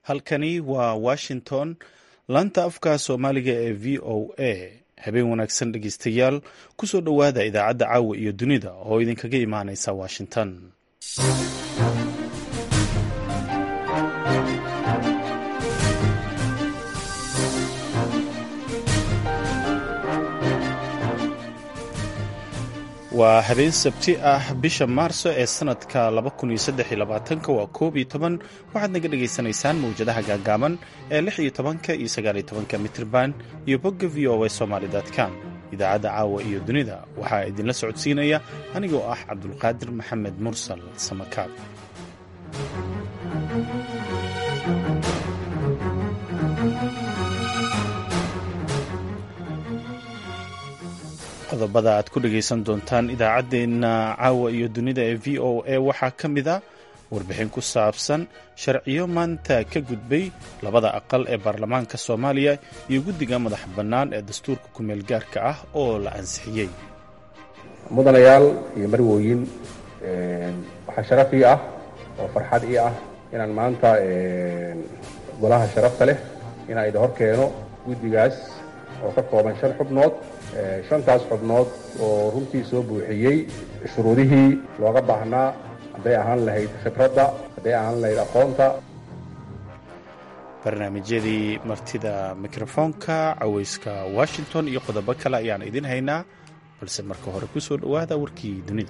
halkani waa washington laanta afka soomaaliga ee v o a habeen wanaagsan dhegeystayaal kusoo dhowaada idaacadda caawa iyo dunida oo idinkaga imaaneysa washington waa habeen sabti ah bisha maarso ee sanadka waa koob iyo toban waxaad naga dhagaysanaysaan mawjadaha gaagaaban ee lix iyo tobanka iyo sagaal iyo tobanka mitrban iyo bogga v o a somaly com idaacadda caawa iyo dunida waxaa idinla socodsiinaya anigoo ah cabdulqaadir maxamed mursal samakaab qodobada aad ku dhagaysan doontaan idaacaddeenna caawa iyo dunida ee v o a waxaa ka mid a warbixin ku saabsan sharciyo maanta ka gudbay labada aqal ee baarlamaanka soomaaliya iyo guddiga madax bannaan ee dastuurka kumeel gaarka ah oo la ansixiyey mudanayaal iyo marwooyin waxaa sharaf ii ah oo farxad ii ah inaan maanta golaha sharafta leh inaan idin hor keeno guddigaas oo ka kooban shan xubnood shantaas xubnood oo runtii soo buuxiyey shuruudihii looga baahnaa hadday ahaan lahayd khibradda hadday ahaan lahayd aqoonta barnaamijyadii martida mikrofoonka cawayska washington iyo qodobo kale ayaan idin haynaa balse marka hore ku soo dhowaada warkii dunida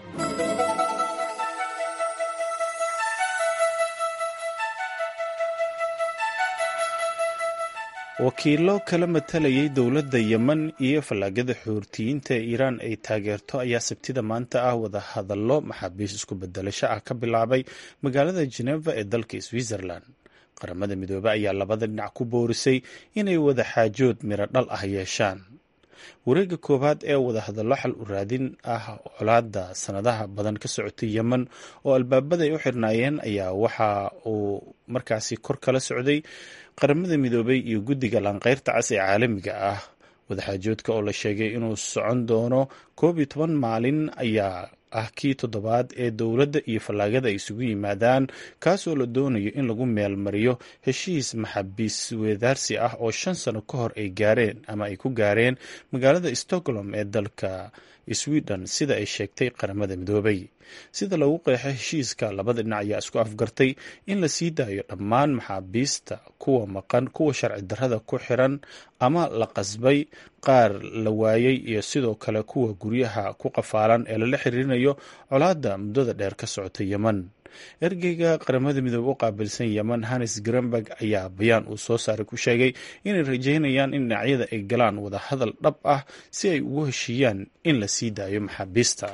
wakiilo kala matalayay dowladda yemen iyo fallaagada xoortiyiinta ee iiraan ay taageerto ayaa sabtida maanta ah wada hadallo maxaabiis isku bedelasho ah ka bilaabay magaalada jeneva ee dalka switzerland qaramada midoobe ayaa labada dhinac ku boorisay inay wada xaajood miro dhal ah yeeshaan wareegga koowaad ee wadahadallo xal u raadin ah colaada sanadaha badan ka socotay yemen oo albaabada ay u xirnaayeen ayaa waxa uu markaasi kor kala socday qaramada midoobay iyo guddiga laanqeyrta cas ee caalamiga ah wadaxaajoodka oo la sheegay inuu socon doono koob iyo toban maalin ayaa ah kii toddobaad ee dowladda iyo fallaagada ay isugu yimaadaan kaasoo la doonayo in lagu meelmariyo heshiis maxaabiis weedaarsi ah oo shan sano ka hor ay gaareen ama ay ku gaareen magaalada stockholm ee dalka sweden sida ay sheegtay qaramada midoobay sida lagu qeexay heshiiska labada dhinac ayaa isku afgartay in la sii daayo dhammaan maxaabiista kuwa maqan kuwa sharci darrada ku xiran ama la qasbay qaar la waayay iyo sidoo kale kuwa guryaha ku qafaalan ee lala xiriirinayo colaadda muddada dheer ka socota yemen ergeyga qaramada midoobe u qaabilsan yemen hannes grenberg ayaa bayaan uu soo saaray ku sheegay inay rajeynayaan in dhinacyada ay galaan wada hadal dhab ah si ay ugu heshiiyaan in la sii daayo maxaabiista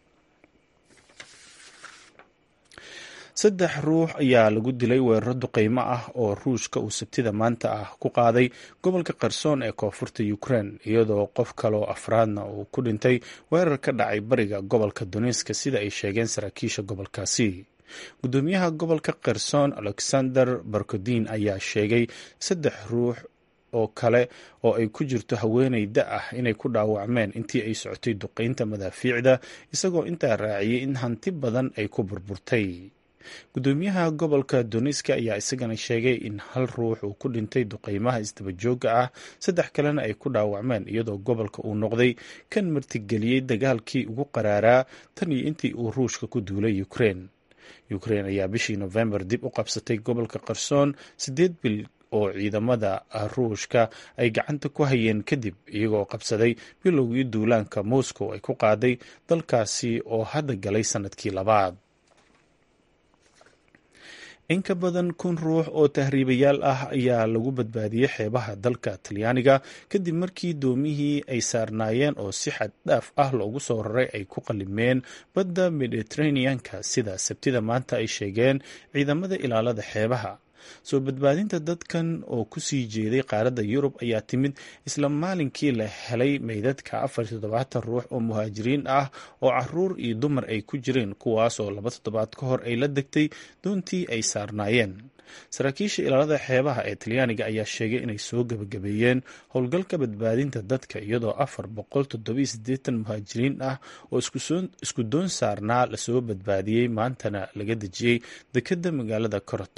saddex ruux ayaa lagu dilay weeraro duqeymo ah oo ruushka uu sabtida maanta ah ku qaaday gobolka kherson ee koonfurta ukraine iyadoo qof kaleoo afraadna uu ku dhintay weerar ka dhacay bariga gobolka donetska sida ay sheegeen saraakiisha gobolkaasi gudoomiyaha gobolka kherson alexander barkodin ayaa sheegay saddex ruux oo kale oo ay ku jirto haweeney da ah inay ku dhaawacmeen intii ay socotay duqeynta madaafiicda isagoo intaa raaciyey in hanti badan ay ku burburtay gudoomiyaha gobolka doniska ayaa isagana sheegay in hal ruux uu ku dhintay duqeymaha isdabajooga ah saddex kalena ay ku dhaawacmeen iyadoo gobolka uu noqday kan martigeliyey dagaalkii ugu qaraaraa tan iyo intii uu ruushka ku duulay ukraine ukraine ayaa bishii nofembar dib u qabsatay gobolka kherson siddeed bil oo ciidamada ruushka ay gacanta ku hayeen kadib iyagoo qabsaday bilowgii duulaanka moscow ay ku qaaday dalkaasi oo hadda galay sanadkii labaad in ka badan kun ruux oo tahriibayaal ah ayaa lagu badbaadiyey xeebaha dalka talyaaniga kadib markii doomihii ay saarnaayeen oo si xad dhaaf ah loogu soo raray ay ku qalimeen badda mediteraneanka sida sabtida maanta ay sheegeen ciidamada ilaalada xeebaha soo badbaadinta dadkan oo kusii jeeday qaaradda yurub ayaa timid isla maalinkii la helay meydadka afar iyo toddobaatan ruux oo muhaajiriin ah oo caruur iyo dumar ay ku jireen kuwaas oo laba toddobaad ka hor ay la degtay doontii ay saarnaayeen saraakiisha ilaalada xeebaha ee talyaaniga ayaa sheegay inay soo gebagabeeyeen howlgalka badbaadinta dadka iyadoo afar boqol toddobiyo siddeetan muhaajiriin ah oo isku doon saarnaa lasoo badbaadiyey maantana laga dejiyey dekedda magaalada coroton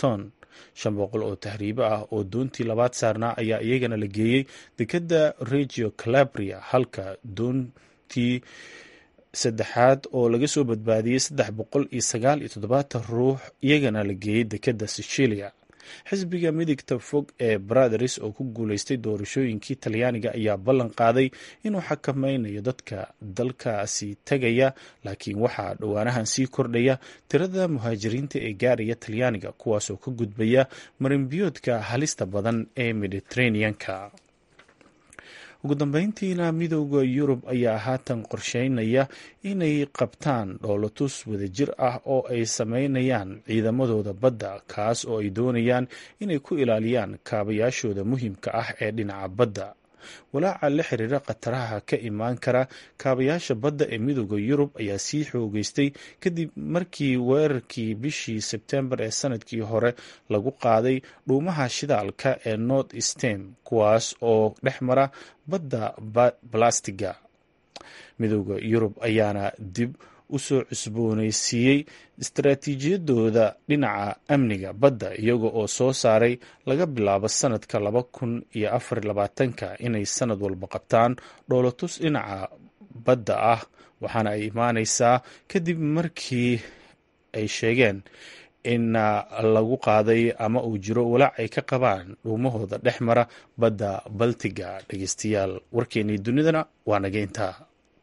shan boqol oo tahriibo ah oo doontii labaad saarnaa ayaa iyagana la geeyey dekedda regio calabria halka doontii saddexaad oo laga soo badbaadiyey saddex boqol iyo sagaal iyo toddobaatan ruux iyagana la geeyey dekedda sicilia xisbiga midigta fog ee brothers oo ku guuleystay doorashooyinkii talyaaniga ayaa ballan qaaday inuu xakameynayo dadka dalkaasi tegaya laakiin waxaa dhowaanahan sii kordhaya tirada muhaajiriinta ee gaaraya talyaaniga kuwaasoo ka gudbaya marinbiyoodka halista badan ee mediteraneanka ugu dambeyntiina midooda yurub ayaa haatan qorsheynaya inay qabtaan dhoolatus wadajir ah oo ay sameynayaan ciidamadooda badda kaas oo ay doonayaan inay ku ilaaliyaan kaabayaashooda muhiimka ah ee dhinaca badda walaaca la xiriira khataraha ka imaan kara kaabayaasha badda ee midooda yurub ayaa sii xoogeystay kadib markii weerarkii bishii sebtembar ee sanadkii hore lagu qaaday dhuumaha shidaalka ee north stem kuwaas oo dhex mara badda balastiga midooda yurub ayaana dib u soo cusbooneysiiyey istaraatiijiyadooda dhinaca amniga badda iyaga oo soo saaray laga bilaabo sanadka laba kun iyo afar labaatanka inay sanad walba qabtaan dhoolatus dhinaca badda ah waxaana ay imaaneysaa kadib markii ay sheegeen in lagu qaaday ama uu jiro walaac ay ka qabaan dhuumahooda dhex mara badda baltiga dhegeystayaal warkeenii dunidana waa naga intaa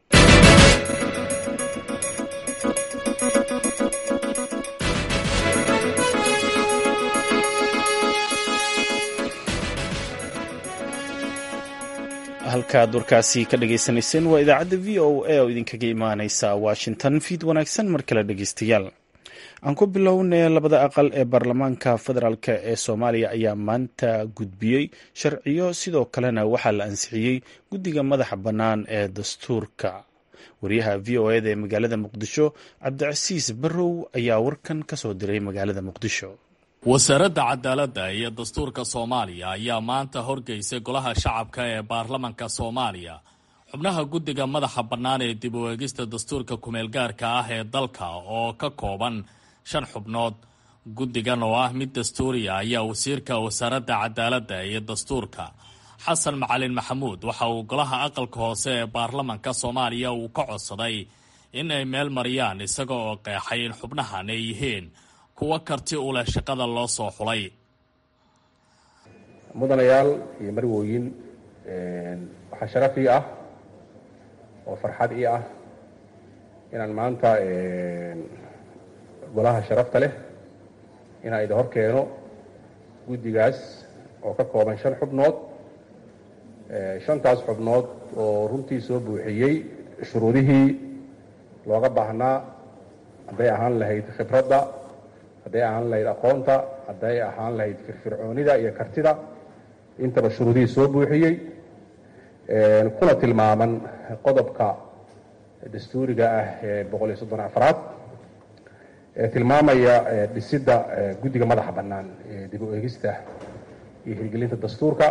halkaad warkaasi ka dhagaysanayseen waa idaacadda v o a oo idinkaga imaaneysa washington fiid wanaagsan mar kale dhegeystayaal aan ku bilownay labada aqal ee baarlamaanka federaalk ee soomaaliya ayaa maanta gudbiyey sharciyo sidoo kalena waxaa la ansixiyey guddiga madaxa bannaan ee dastuurka wariyaha v o eda ee magaalada muqdisho cabdicasiis barrow ayaa warkan ka soo diray magaalada muqdisho wasaaradda cadaaladda iyo dastuurka soomaaliya ayaa maanta horgeysay golaha shacabka ee baarlamanka soomaaliya xubnaha guddiga madaxa bannaan ee dib u eegista dastuurka kumeelgaarka ah ee dalka oo ka kooban shan xubnood guddigan oo ah mid dastuuriya ayaa wasiirka wasaaradda cadaaladda iyo dastuurka xasan macalin maxamuud waxa uu golaha aqalka hoose ee baarlamanka soomaaliya uu ka codsaday in ay meel mariyaan isaga oo qeexay in xubnahan ay yihiin kuwa karti u leh shaqada loo soo xulay mudanayaal iyo marwooyin waxaa sharaf ii ah oo farxad ii ah inaan maanta golaha sharafta leh inaan idin hor keeno guddigaas oo ka kooban shan xubnood shantaas xubnood oo runtii soo buuxiyey shuruudihii looga baahnaa hadday ahaan lahayd khibradda hadday ahaan lahayd aqoonta hadday ahaan lahayd firfircoonida iyo kartida intaba shuruudihii soo buuxiyey kuna tilmaaman qodobka dastuuriga ah ee boqol iyo soddon afraad ee tilmaamaya dhisidda guddiga madaxa bannaan ee dib u eegista iyo hirgelinta dastuurka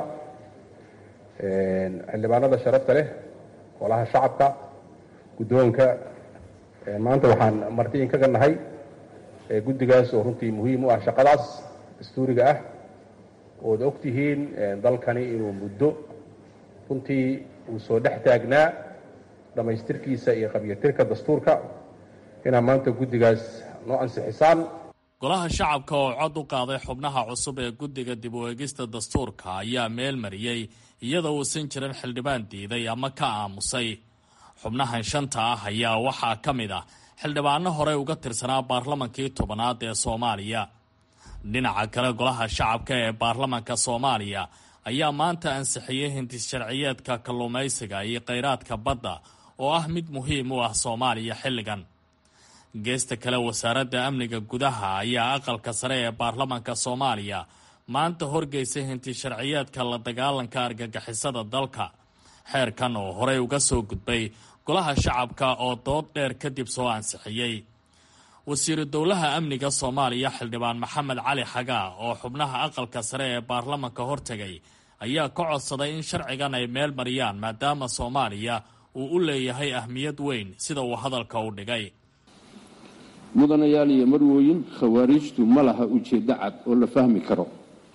xildhibaanada sharafta leh golaha shacabka guddoonka maanta waxaan marti in kaga nahay guddigaas oo runtii muhiim u ah shaqadaas dastuuriga ah ood og tihiin dalkani inuu muddo runtii uu soo dhex taagnaa dhammaystirkiisa iyo qabyatirka dastuurka inaa maanta guddigaas noo ansixisaan golaha shacabka oo cod u qaaday xubnaha cusub ee guddiga dib u eegista dastuurka ayaa meel mariyey iyadoo uusan jirin xildhibaan diiday ama ka aamusay xubnahan shanta ah ayaa waxaa ka mid ah xildhibaano horey uga tirsanaa baarlamankii tobanaad ee soomaaliya dhinaca kale golaha shacabka ee baarlamanka soomaaliya ayaa maanta ansixiyey hindis sharciyeedka kalluumaysiga iyo kheyraadka badda oo ah mid muhiim u ah soomaaliya xilligan geesta kale wasaaradda amniga gudaha ayaa aqalka sare ee baarlamanka soomaaliya maanta horgeysay hinti sharciyeedka la dagaalanka argagixisada dalka xeerkan oo horey uga soo gudbay golaha shacabka oo dood dheer kadib soo ansixiyey wasiiru dowlaha amniga soomaaliya xildhibaan maxamed cali xagaa oo xubnaha aqalka sare ee baarlamanka hortegay ayaa ka codsaday in sharcigan ay meel mariyaan maadaama soomaaliya uu u leeyahay ahmiyad weyn sida uu hadalka u dhigay mudanayaal iyo marwooyin khawaariijtu ma laha ujeeddo cad oo la fahmi karo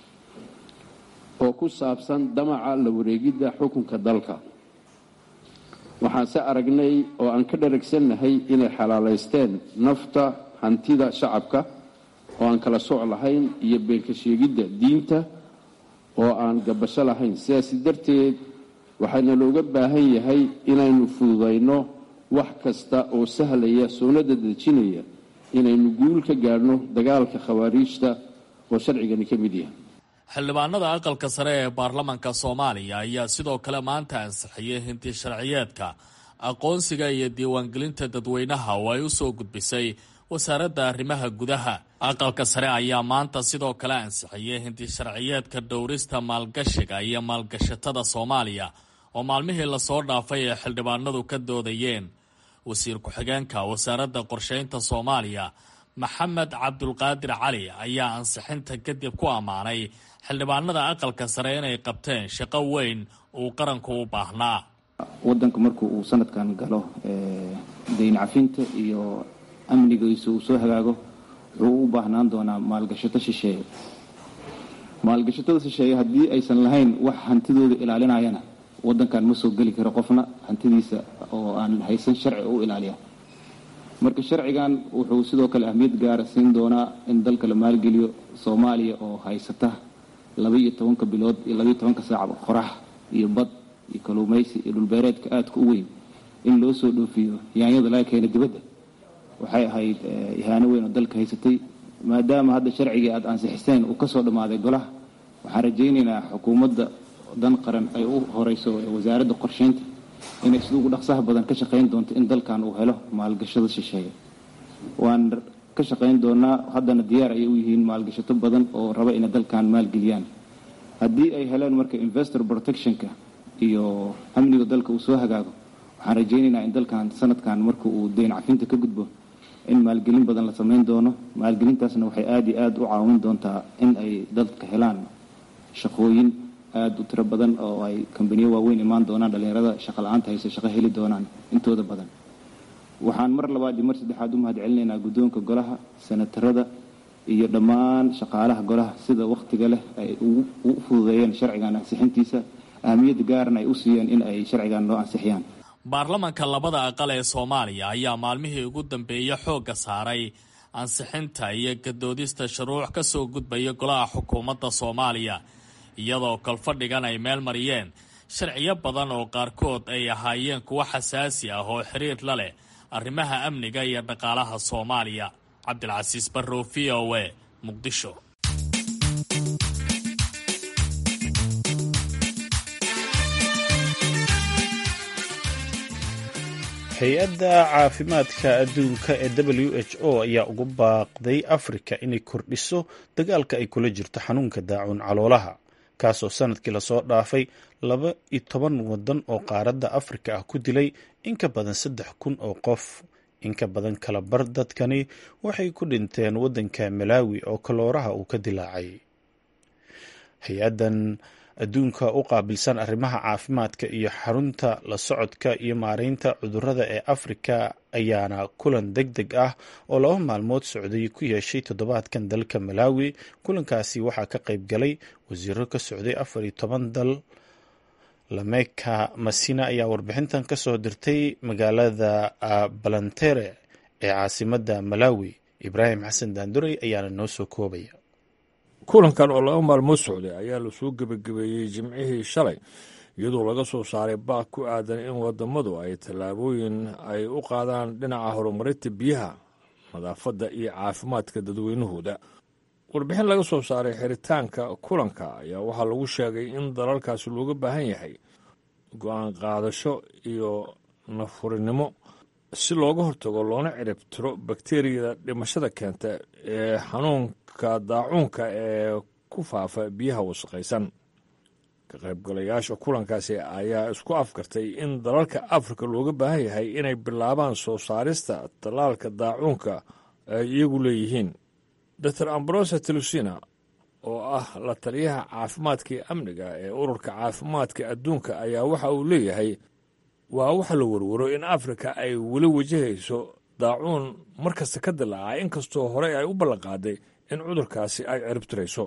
oo ku saabsan damaca la wareegidda xukunka dalka waxaanse aragnay oo aan ka dharagsannahay inay xalaalaysteen nafta hantida shacabka oo aan kala sooc lahayn iyo beenka sheegidda diinta oo aan gabasho lahayn sidaasi darteed waxaana looga baahan yahay inaynu fududayno wax kasta oo sahlaya soonada dejinaya inaynu guul ka gaadhno dagaalka khawaariijta oo sharcigani ka mid yahay xildhibaanada aqalka sare ee baarlamanka soomaaliya ayaa sidoo kale maanta ansixiyey hinti sharciyeedka aqoonsiga iyo diiwaangelinta dadweynaha oo ay u soo gudbisay wasaaradda arrimaha gudaha aqalka sare ayaa maanta sidoo kale ansixiyey hinti sharciyeedka dhowrista maalgashiga iyo maalgashatada soomaaliya oo maalmihii lasoo dhaafay ee xildhibaanadu ka doodayeen wasiir ku-xigeenka wasaaradda qorsheynta soomaaliya maxamed cabdulqaadir cali ayaa ansixinta kadib ku ammaanay xildhibaanada aqalka sare inay qabteen shaqo weyn uu qaranku u baahnaa wadanka marku uu sanadkan galo dayn cafinta iyo amnigiisa uu soo hagaago wuxuu u baahnaan doonaa maalgashato shisheeye maalgashatada shisheeye haddii aysan lahayn wax hantidooda ilaalinayana wadankan ma soo geli karo qofna hantidiisa oo aan haysan sharci u ilaaliya marka sharcigan wuxuu sidoo kale ahmiyad gaara siin doonaa in dalka la maalgeliyo soomaaliya oo haysata labaiyo tobanka bilood iyo labaiyo tobanka saacba qorax iyo bad iyo kaluumaysi iyo dhulbeereedka aadka u weyn in loo soo dhoofiyo yaanyada laga keena dibadda waxay ahayd ihaano weyn oo dalka haysatay maadaama hadda sharcigii aada ansixiseen uu kasoo dhammaaday golaha waxaan rajaynaynaa xukuumadda dan qaran ay u horeyso wasaaradda qorsheynta inay sida ugu dhaqsaha badan ka shaqayn doonto in dalkan uu helo maalgashada shisheeye waan ka shaqayn doonaa haddana diyaar ayay u yihiin maalgashato badan oo raba inay dalkan maalgeliyaan haddii ay heleen marka investor protectionka iyo amniga dalka uu soo hagaago waxaan rajaynaynaa in dalkan sanadkan marka uu deyn cafinta ka gudbo in maalgelin badan la samayn doono maalgelintaasna waxay aada iyo aada u caawin doontaa in ay dadka helaan shaqooyin aada u tiro badan oo ay kambaniyo waaweyn imaan doonaan dhallinyarada shaqa la-aanta hayse shaqo heli doonaan intooda badan waxaan mar labaad iyo mar saddexaad u mahad celinaynaa guddoonka golaha senatarada iyo dhammaan shaqaalaha golaha sida wakhtiga leh ay u fududeeyeen sharcigan ansixintiisa ahamiyadda gaarna ay u siiyeen in ay sharcigan loo ansixiyaan baarlamanka labada aqal ee soomaaliya ayaa maalmihii ugu dambeeyey xoogga saaray ansixinta iyo gadoodista shuruuc ka soo gudbaya golaha xukuumadda soomaaliya iyadoo kolfadhigan ay meel mariyeen sharciyo badan oo qaarkood ay ahaayeen kuwo xasaasi ah oo xiriir la leh arrimaha amniga iyo dhaqaalaha soomaaliya cabdilcasiis barrow v o a muqdisho hay-adda caafimaadka adduunka ee w h o ayaa ugu baaqday afrika inay kordhiso dagaalka ay kula jirto xanuunka daacuun caloolaha kaasoo sanadkii lasoo dhaafay laba iyo toban wadan oo qaaradda afrika ah ku dilay in ka badan saddex kun oo qof in ka badan kala bar dadkani waxay ku dhinteen waddanka malaawi oo kalooraha uu ka dilaacay hay-addan adduunka u qaabilsan arrimaha caafimaadka iyo xarunta la socodka iyo maareynta cudurrada ee afrika ayaana kulan deg deg ah oo laba maalmood socday ku yeeshay toddobaadkan dalka malaawi kulankaasi waxaa ka qayb galay wasiiro ka socday afar iyo toban dal lameka masina ayaa warbixintan ka soo dirtay magaalada balantere ee caasimadda malaawi ibraahim xasan daanduray ayaana noo soo koobaya kulankan oo laba maalmood socday ayaa lasoo gebagabeeyey jimcihii shalay iyadoo laga soo saaray baaq ku aadan in wadamadu ay tallaabooyin ay u qaadaan dhinaca horumarinta biyaha nadaafadda iyo caafimaadka dadweynahooda warbixin laga soo saaray xiritaanka kulanka ayaa waxaa lagu sheegay in dalalkaasi looga baahan yahay go-aan qaadasho iyo nafurinimo si looga hortago loona cirib tiro bakteriyada dhimashada keenta ee xanuunka daacuunka ee ku faafa biyaha wasaqaysan ka qaybgalayaasha kulankaasi ayaa isku afgartay in dalalka afrika looga baahan yahay inay bilaabaan soo saarista tallaalka daacuunka ay iyagu leeyihiin dor ambrosa telusina oo ah la taliyaha caafimaadka iyo amniga ee ururka caafimaadka adduunka ayaa waxa uu leeyahay waa waxa la warwaro in afrika ay weli wajahayso daacuun mar kasta ka dilaacay inkastoo horey ay u ballanqaaday in cudurkaasi ay ciribtirayso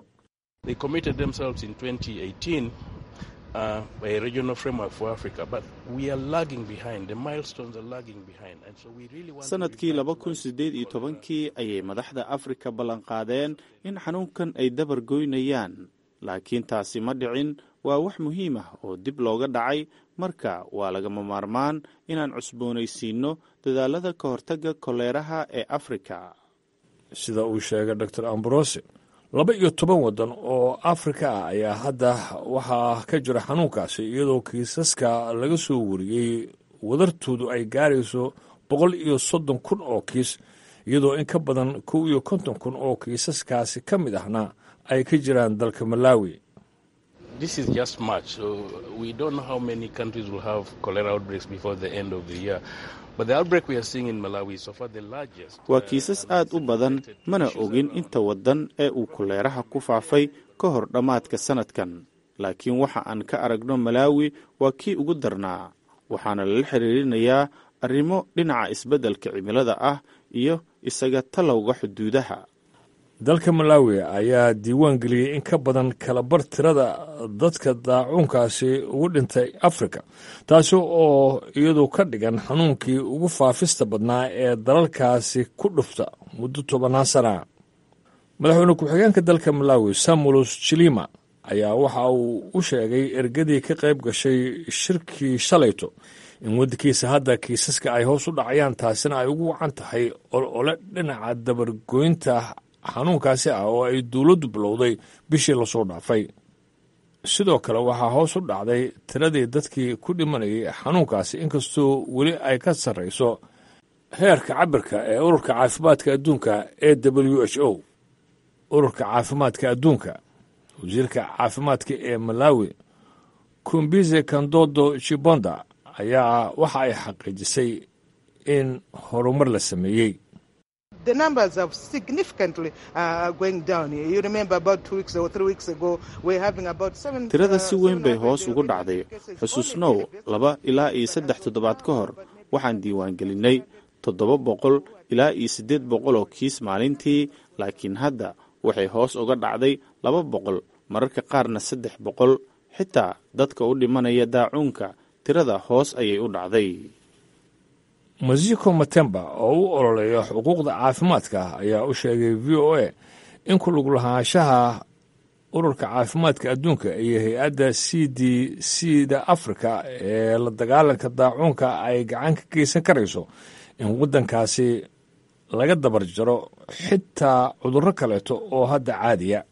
sanadkii laba kun sideed iyo tobankii ayay madaxda afrika ballanqaadeen in xanuunkan ay dabar goynayaan laakiin taasi ma dhicin waa wax muhiim ah oo dib looga dhacay marka waa lagama maarmaan inaan cusboonaysiinno dadaalada ka hortagga koleeraha ee afrika sida uu sheegay dor ambrose laba iyo toban waddan oo afrika ah ayaa hadda waxaa ka jira xanuunkaasi iyadoo kiisaska laga soo wariyey wadartoodu ay gaarayso boqol iyo soddon kun oo kiis iyadoo in ka badan kow iyo konton kun oo kiisaskaasi ka mid ahna ay ka jiraan dalka malawi This is just March, so we don't know how many countries will have cholera outbreaks before the end of the year. But the outbreak we are seeing in Malawi is so far the largest. waa kiisas aad u badan mana ogin inta waddan ee uu koleeraha ku faafay ka hor dhammaadka sannadkan laakiin waxa aan ka aragno malaawi waa kii ugu darnaa waxaana lala xiriirinayaa arrimo dhinaca isbeddelka cimilada ah iyo isaga talowga xuduudaha dalka malawi ayaa diiwaan geliyey in ka badan kalabar tirada dadka daacuunkaasi ugu dhintay afrika taasi oo iyadu ka dhigan xanuunkii ugu faafista badnaa ee dalalkaasi ku dhufta muddo tobannaan sana madaxweyne ku-xigeenka dalka malawi samulos jilima ayaa waxa uu u sheegay ergadii ka qayb gashay shirkii shalayto in waddankiisa hadda kiisaska ay hoos u dhacayaan taasina ay ugu wacan tahay olole dhinaca dabargoynta xanuunkaasi ah oo ay dowladdu bilowday bishii lasoo dhaafay sidoo kale waxaa hoos u dhacday tiradii dadkii ku dhimanayay xanuunkaasi inkastoo weli ay ka sarrayso heerka cabirka ee ururka caafimaadka adduunka e w h o ururka caafimaadka adduunka wasiirka caafimaadka ee malawi kumbize kandodo chibonda ayaa waxa ay xaqiijisay in horumar la sameeyey the numbers have significantly uh, going down. You remember about two weeks or three weeks ago, we're having about seven. tirada si weyn bay hoos ugu dhacday xusuusnow laba ilaa iyo saddex toddobaad ka hor waxaan diiwaan gelinay toddoba boqol ilaa iyo siddeed boqol oo kiis maalintii laakiin hadda waxay hoos uga dhacday laba boqol mararka qaarna saddex boqol xitaa dadka u dhimanaya daacuunka tirada hoos ayay u dhacday masiko matemba oo u ololeeya xuquuqda caafimaadka ayaa u sheegay v o a in ku lug lahaanshaha ururka caafimaadka adduunka iyo hay-adda c d c da africa ee la dagaalanka daacuunka ay gacan ka geysan karayso in waddankaasi laga dabar jaro xitaa cudurro kaleeto oo hadda caadiya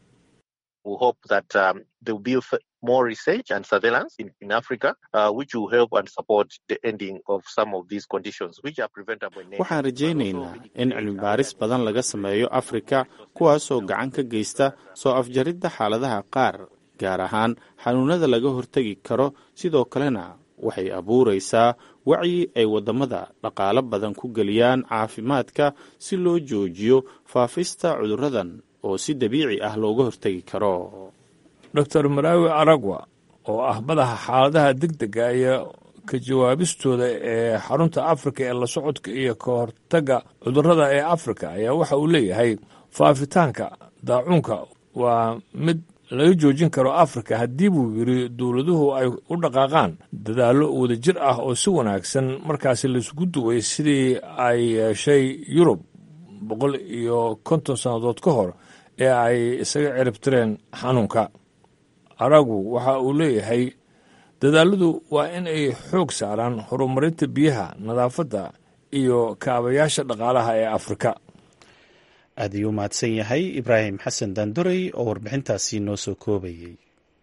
more research and surveillance in, in Africa, uh, which will help and support the ending of some of these conditions, which are preventable in nature. waxaan rajaynaynaa in cilmi baaris badan laga sameeyo afrika kuwaasoo gacan ka geysta soo afjaridda xaaladaha qaar gaar ahaan xanuunada laga hortegi karo sidoo kalena waxay abuuraysaa wacyi ay waddamada dhaqaalo badan ku geliyaan caafimaadka si loo joojiyo faafista cudurradan oo si dabiici ah looga hortegi karo dor maraawi aragwa oo ah madaxa xaaladaha deg dega iyo ka jawaabistooda ee xarunta afrika ee la socodka iyo ka hortagga cudurrada ee afrika ayaa waxa uu leeyahay faafitaanka daacuunka waa mid laga joojin karo afrika haddii buu yidhi dowladuhu ay u dhaqaaqaan dadaallo wadajir ah oo si wanaagsan markaasi laisugu duway sidii ay yeeshay yurub boqol iyo konton sannadood ka hor ee ay isaga ciribtireen xanuunka aragu waxa uu leeyahay dadaaladu waa in ay xoog saaraan horumarinta biyaha nadaafadda iyo kaabayaasha dhaqaalaha ee afrika aad ayuu mahadsan yahay ibraahim xasan daandorey oo warbixintaasi noo soo koobayay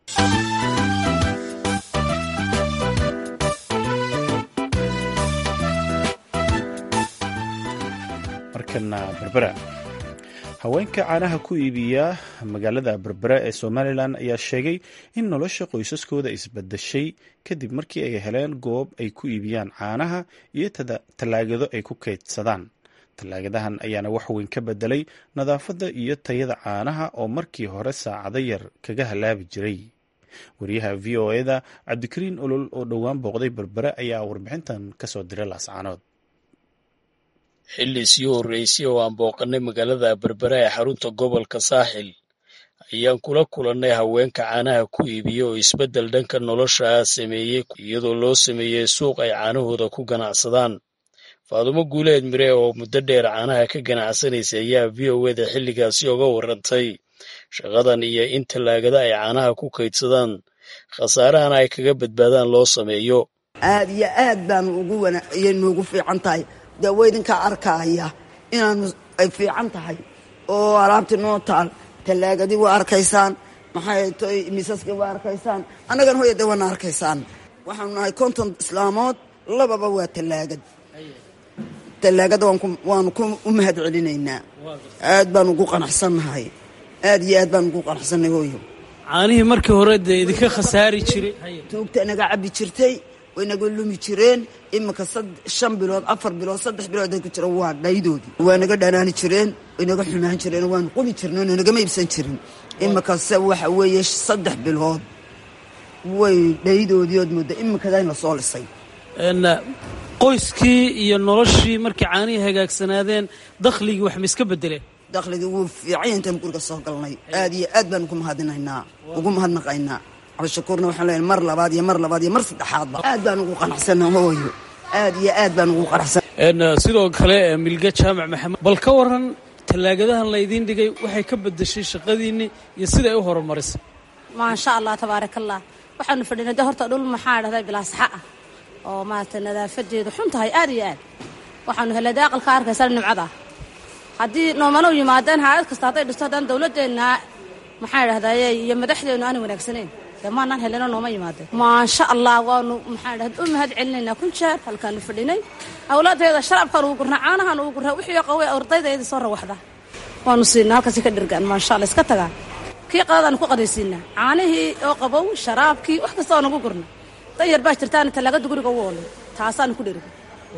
markana berbera haweenka caanaha ku iibiya magaalada berbera ee somalilan ayaa sheegay in nolosha qoysaskooda isbadashay kadib markii ay heleen goob ay ku iibiyaan caanaha iyo tallaagado ay ku kaydsadaan tallaagadahan ayaana wax weyn ka bedelay nadaafadda iyo tayada caanaha oo markii hore saacado yar kaga halaabi jiray wariyaha v o eda cabdikariin olol oo dhowaan booqday berbere ayaa warbixintan kasoo diray laascaanood xilli sii horreysay oo aan booqannay magaalada berbera ee xarunta gobolka saaxil ayaan kula kulannay haweenka caanaha ku iibiya oo isbeddel dhanka nolosha ah sameeyey iyadoo loo sameeyey suuq ay caanahooda ku ganacsadaan faadumo guuleed mire oo muddo dheer caanaha ka ganacsanaysa ayaa v o eda xilligaasi oga warrantay shaqadan iyo in tallaagada ay caanaha ku kaydsadaan khasaarahana ay kaga badbaadaan loo sameeyo aad iyo aad baan ugu ayay noogu fiican tahay dee waydinkaa arkaaya inaanu ay fiican tahay oo alaabti noo taal tallaagadii waa arkaysaan maxay toy miisaskii waa arkaysaan annagana hoya de waana arkaysaan waxaanu nahay konton islaamood lababa waa tallaagad tallaagada waanu u mahad celinaynaa aad baan ugu qanacsannahay aad iyo aad baan ugu qanacsannahay hooyo caanihii markii hore dee idinka khasaari jiray tuugta inaga cabbi jirtay way naga lumi jireen iminka shan bilood afar bilood saddex bilood ay ku jira waa dhaydoodii waa naga dhanaani jireen way naga xumaan jireen waanu quli jirneen oo nagama iibsan jirin iminkase waxa weeye saddex bilood way dhaydoodii ood mooda iminkada in lasoo lisay qoyskii iyo noloshii markay caanihii hagaagsanaadeen dakhligii wax ma iska bedeleen dakhligii wuu fiicanya intaanu guriga soo galnay aad iyo aad baan ugu mahadinaynaa ugu mahadnaqaynaa cabdishakuurna waxaan leeyahay mar labaad iyo mar labaad iyo mar saddexaadba aad baan ugu qanacsana hooyo aad iyo aad baan ugu qanacsan sidoo kale milge jaamac maxamed bal ka waran tallaagadahan laydiin dhigay waxay ka bedeshay shaqadiinni iyo siday u horumarisay maasha allah tabaarakallah waxaanu fadhinay de horta dhul maxaa dhahday bilaasaxa ah oo maaragtay nadaafadeedu xun tahay aad iyo aad waxaanu helay de aqalka arkaysa nimcada haddii noomano yimaadeen haayad kasta hadday dhisto haddaan dawladdeenna maxaa dhahdaye iyo madaxdeennu aanay wanaagsanayn dee maanaan helino nooma yimaadeen maasha allah waanu maxaa dhahda u mahad celinaynaa kun jeer halkaanu fadhinay awlaadeeda sharabkaan ugu gurnaa caanahaan ugu gurnaa wixii qawey ardaydeedii soo rawaxda waanu siinaa halkaasi ka dhirgaan maasha allah iska tagaan kii qadadaanu ku qadaysiinaa caanihii oo qabow sharaabkii wax kasta oo nagu gurna danyar baa jirtaana tallaagada guriga ugu olay taasaanu ku dhirga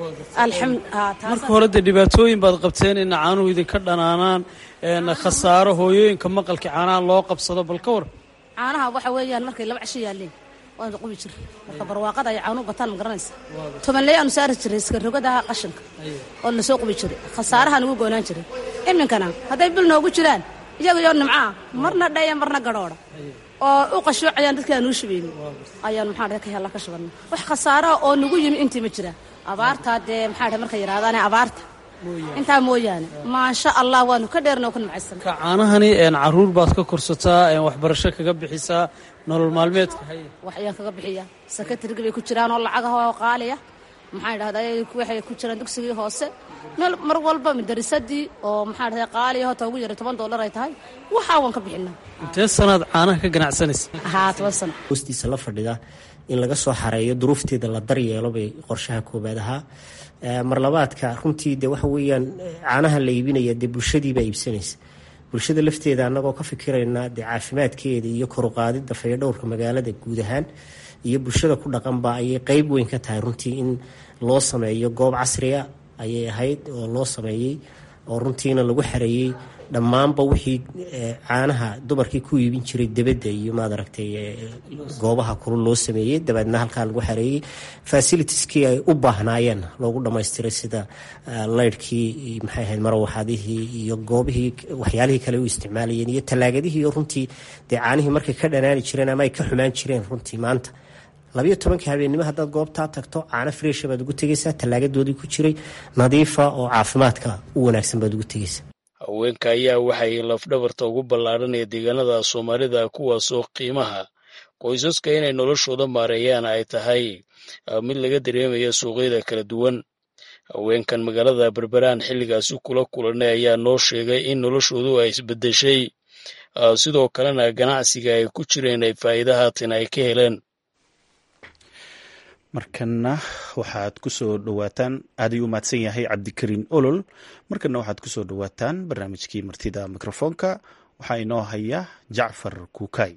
marka hore dee dhibaatooyin baad qabteen ina caanuhu idinka dhanaanaan khasaaro hooyooyinka maqalka caanaha loo qabsado bal ka war caanaha waxa weeyaan markay laba casho yaaleen waanu qubi jir marka barwaaqada ay caanuhu bataan ma garanaysa tobanley aanu saari jiray iska rogadaha qashinka oo lasoo qubi jiray khasaaraha nugu goonaan jiray iminkana hadday bil noogu jiraan iyagayoo nimcaa marna dhaya marna gadhoodha oo u qashoocayaan dadkii aanuu shubaynin ayaan maxaa dhahay ka hella ka shubanna wax khasaaraha oo nagu yimi intii ma jiraan abaartaa dee maxaa dhahay markay yidhahdaane abaarta intaa mooyaane maasha allah waanu ka dheerna oo ka nimcaysan ka caanahani caruur baad ka korsataa waxbarasho kaga bixisaa nolol maalmeedka wax ayaan kaga bixiya sakatriga bay ku jiraan oo lacagaha oo qaaliya maxaa dhahday waxay ku jiraan dugsigii hoose meel mar walba madarisadii oo maxaa dhahday qaaliya hota ugu yaray toban dollar ay tahay waxaa waan ka bixinaa intee sanaad caanaha ka ganacsanaysa haa toban sano hoostiisa la fadhida in laga soo xareeyo duruufteeda la daryeelo bay qorshaha koobaad ahaa marlabaadka runtii de waxa weeyaan caanaha la iibinaya dee bulshadiibaa iibsanaysa bulshada lafteeda annagoo ka fikirayna dee caafimaadkeeda iyo koruqaadida fayadhowrka magaalada guud ahaan iyo bulshada ku dhaqanba ayay qeyb weyn ka tahay runtii in loo sameeyo goob casriya ayay ahayd oo loo sameeyey oo runtiina lagu xareeyey dhammaanba wixii caanaha dumarkii ku iibin jiray debadda iyo maad aragtay goobaha kulul loo sameeyey dabeedna halkaa lagu xareeyey fasilitieskii ay u baahnaayeen loogu dhamaystiray sida laydhkii maxay ahayd marawaxadihii iyo goobihii waxyaalihii kale u isticmaalayeen iyo tallaagadihii runtii dee caanihii markay ka dhanaani jireen ama ay ka xumaan jireen runtii maanta labayo tobankii habeennimo haddaad goobtaa tagto caano freesha baad ugu tegaysaa tallaagadoodii ku jiray nadiifa oo caafimaadka u wanaagsan baad ugu tegaysaa haweenka ayaa waxay lafdhabarta ugu ballaadhanaya deegaanada soomaalida kuwaasoo qiimaha qoysaska inay noloshooda maareeyaan ay tahay mid laga dareemaya suuqyada kala duwan haweenkan magaalada berberaan xilligaasi kula kulanay ayaa noo sheegay in noloshoodu ay isbedeshay sidoo kalena ganacsiga ay ku jireen ay faa'iida haatan ay ka heleen markana waxaad ku soo dhowaataan aad ayuu mahadsan yahay cabdikariin olol markana waxaad ku soo dhowaataan barnaamijkii martida mikrofoonka waxaa inoo haya jacfar kuukay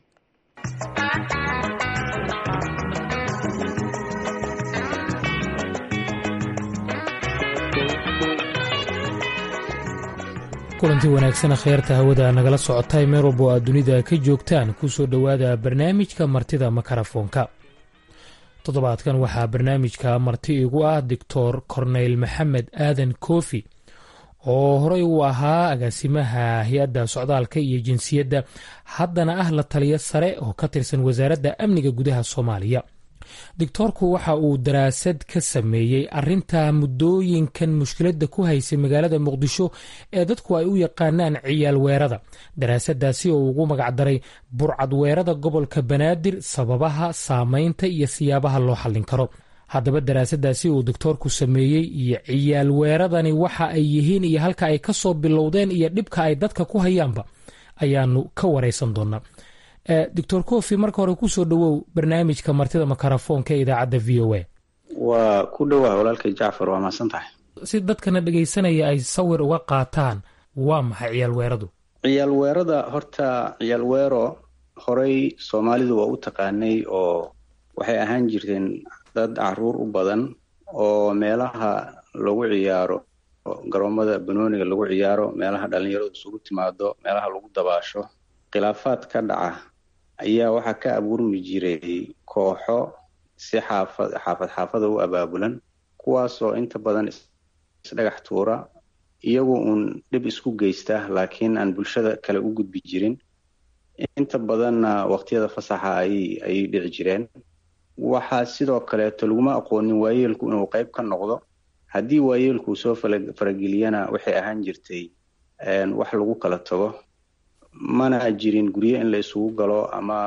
kulanti wanaagsan kheyrta hawada nagala socotay meel walbo aad dunida ka joogtaan ku soo dhowaada barnaamijka martida makarafoonka toddobaadkan waxaa barnaamijka marti igu ah doctor korneyl maxamed aadan koofi oo horey uu ahaa agaasimaha hay-adda socdaalka iyo jinsiyadda haddana ah la taliyo sare oo ka tirsan wasaaradda amniga gudaha soomaaliya doctoorku waxa uu daraasad ka sameeyey arinta muddooyinkan mushkiladda ku haysay magaalada muqdisho ee dadku ay u yaqaanaan ciyaal weerada daraasadaasi oo ugu magacdaray burcad weerada gobolka banaadir sababaha saameynta iyo siyaabaha loo xallin karo haddaba daraasadaasi uu doctoorku sameeyey iyo ciyaal weeradani waxa ay yihiin iyo halka ay kasoo bilowdeen iyo dhibka ay dadka ku hayaanba ayaanu ka wareysan doonaa doctor cofi marka hore kusoo dhowow barnaamijka martida makarafoonka ee idaacadda v o a waa ku dhowaa walaalkay jacfar waa mahadsan tahay si dadkana dhegaysanaya ay sawir uga qaataan waa maxay ciyaal weeradu ciyaal weerada horta ciyaal weero horey soomaalidu waa u taqaanay oo waxay ahaan jirteen dad caruur u badan oo meelaha lagu ciyaaro garoomada banooniga lagu ciyaaro meelaha dhalinyaradu isugu timaado meelaha lagu dabaasho khilaafaad ka dhaca ayaa waxaa ka abuurmi jiray kooxo si xaafad xaafad xaafada u abaabulan kuwaasoo inta badan isdhagax tuura iyagu uun dhib isku geysta laakiin aan bulshada kale u gudbi jirin inta badanna waqtiyada fasaxa ayay ayay dhici jireen waxaa sidoo kaleeto laguma aqoonin waayeelku inuu qayb ka noqdo haddii waayeelku soo farageliyana waxay ahaan jirtay wax lagu kala tago mana jirin guryo in la isugu galo ama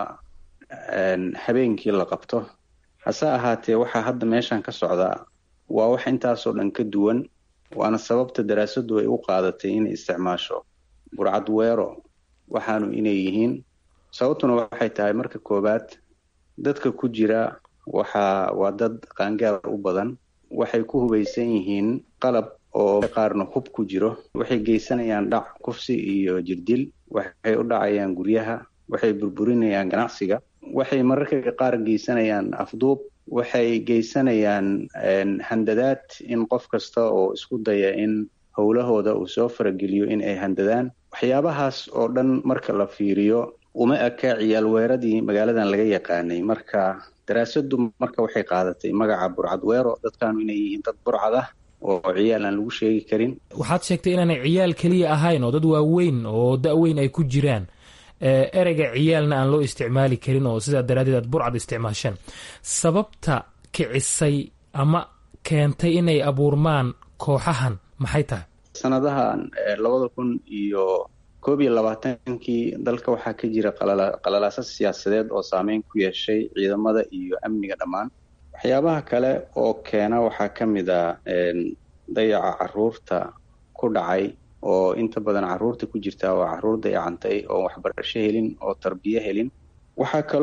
habeenkii la qabto hase ahaatee waxaa hadda meeshan ka socdaa waa wax intaasoo dhan ka duwan waana sababta daraasadu ay u qaadatay inay isticmaasho burcad weero waxaanu inay yihiin sababtuna waxay tahay marka koowaad dadka ku jira waxa waa dad qaangaar u badan waxay ku hubaysan yihiin qalab oo qaarna hub ku jiro waxay geysanayaan dhac kufsi iyo jirdil waxay u dhacayaan guryaha waxay burburinayaan ganacsiga waxay mararka qaar geysanayaan afduub waxay geysanayaan handadaad in qof kasta oo isku daya in howlahooda uu soo farageliyo in ay handadaan waxyaabahaas oo dhan marka la fiiriyo uma eka ciyaal weeradii magaaladan laga yaqaanay marka daraasadu marka waxay qaadatay magaca burcad weero dadkaanu inay yihiin dad burcad ah oo ciyaal aan lagu sheegi karin waxaad sheegtay inaanay ciyaal keliya ahayn oo dad waaweyn oo da-weyn ay ku jiraan ereyga ciyaalna aan loo isticmaali karin oo sidaa daraadeed aad burcad isticmaasheen sababta kicisay ama keentay inay abuurmaan kooxahan maxay tahay sanadahan labada kun iyo koob iyo labaatankii dalka waxaa ka jira qalalaasa siyaasadeed oo saameyn ku yeeshay ciidamada iyo amniga dhammaan waxyaabaha kale oo keena waxaa ka mid a dayaca caruurta ku dhacay oo inta badan caruurta ku jirta waa caruur dayacantay oo waxbarasho helin oo tarbiyo helin waxaa kale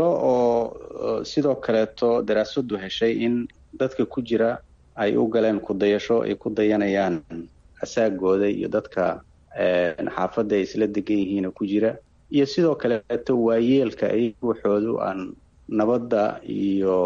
oo sidoo kaleeto daraasadu heshay in dadka ku jira ay u galeen kudayasho ay ku dayanayaan asaagooda iyo dadka xaafadda ay isla degan yihiina ku jira iyo sidoo kaleeto waayeelka ay waxoodu aan nabadda iyo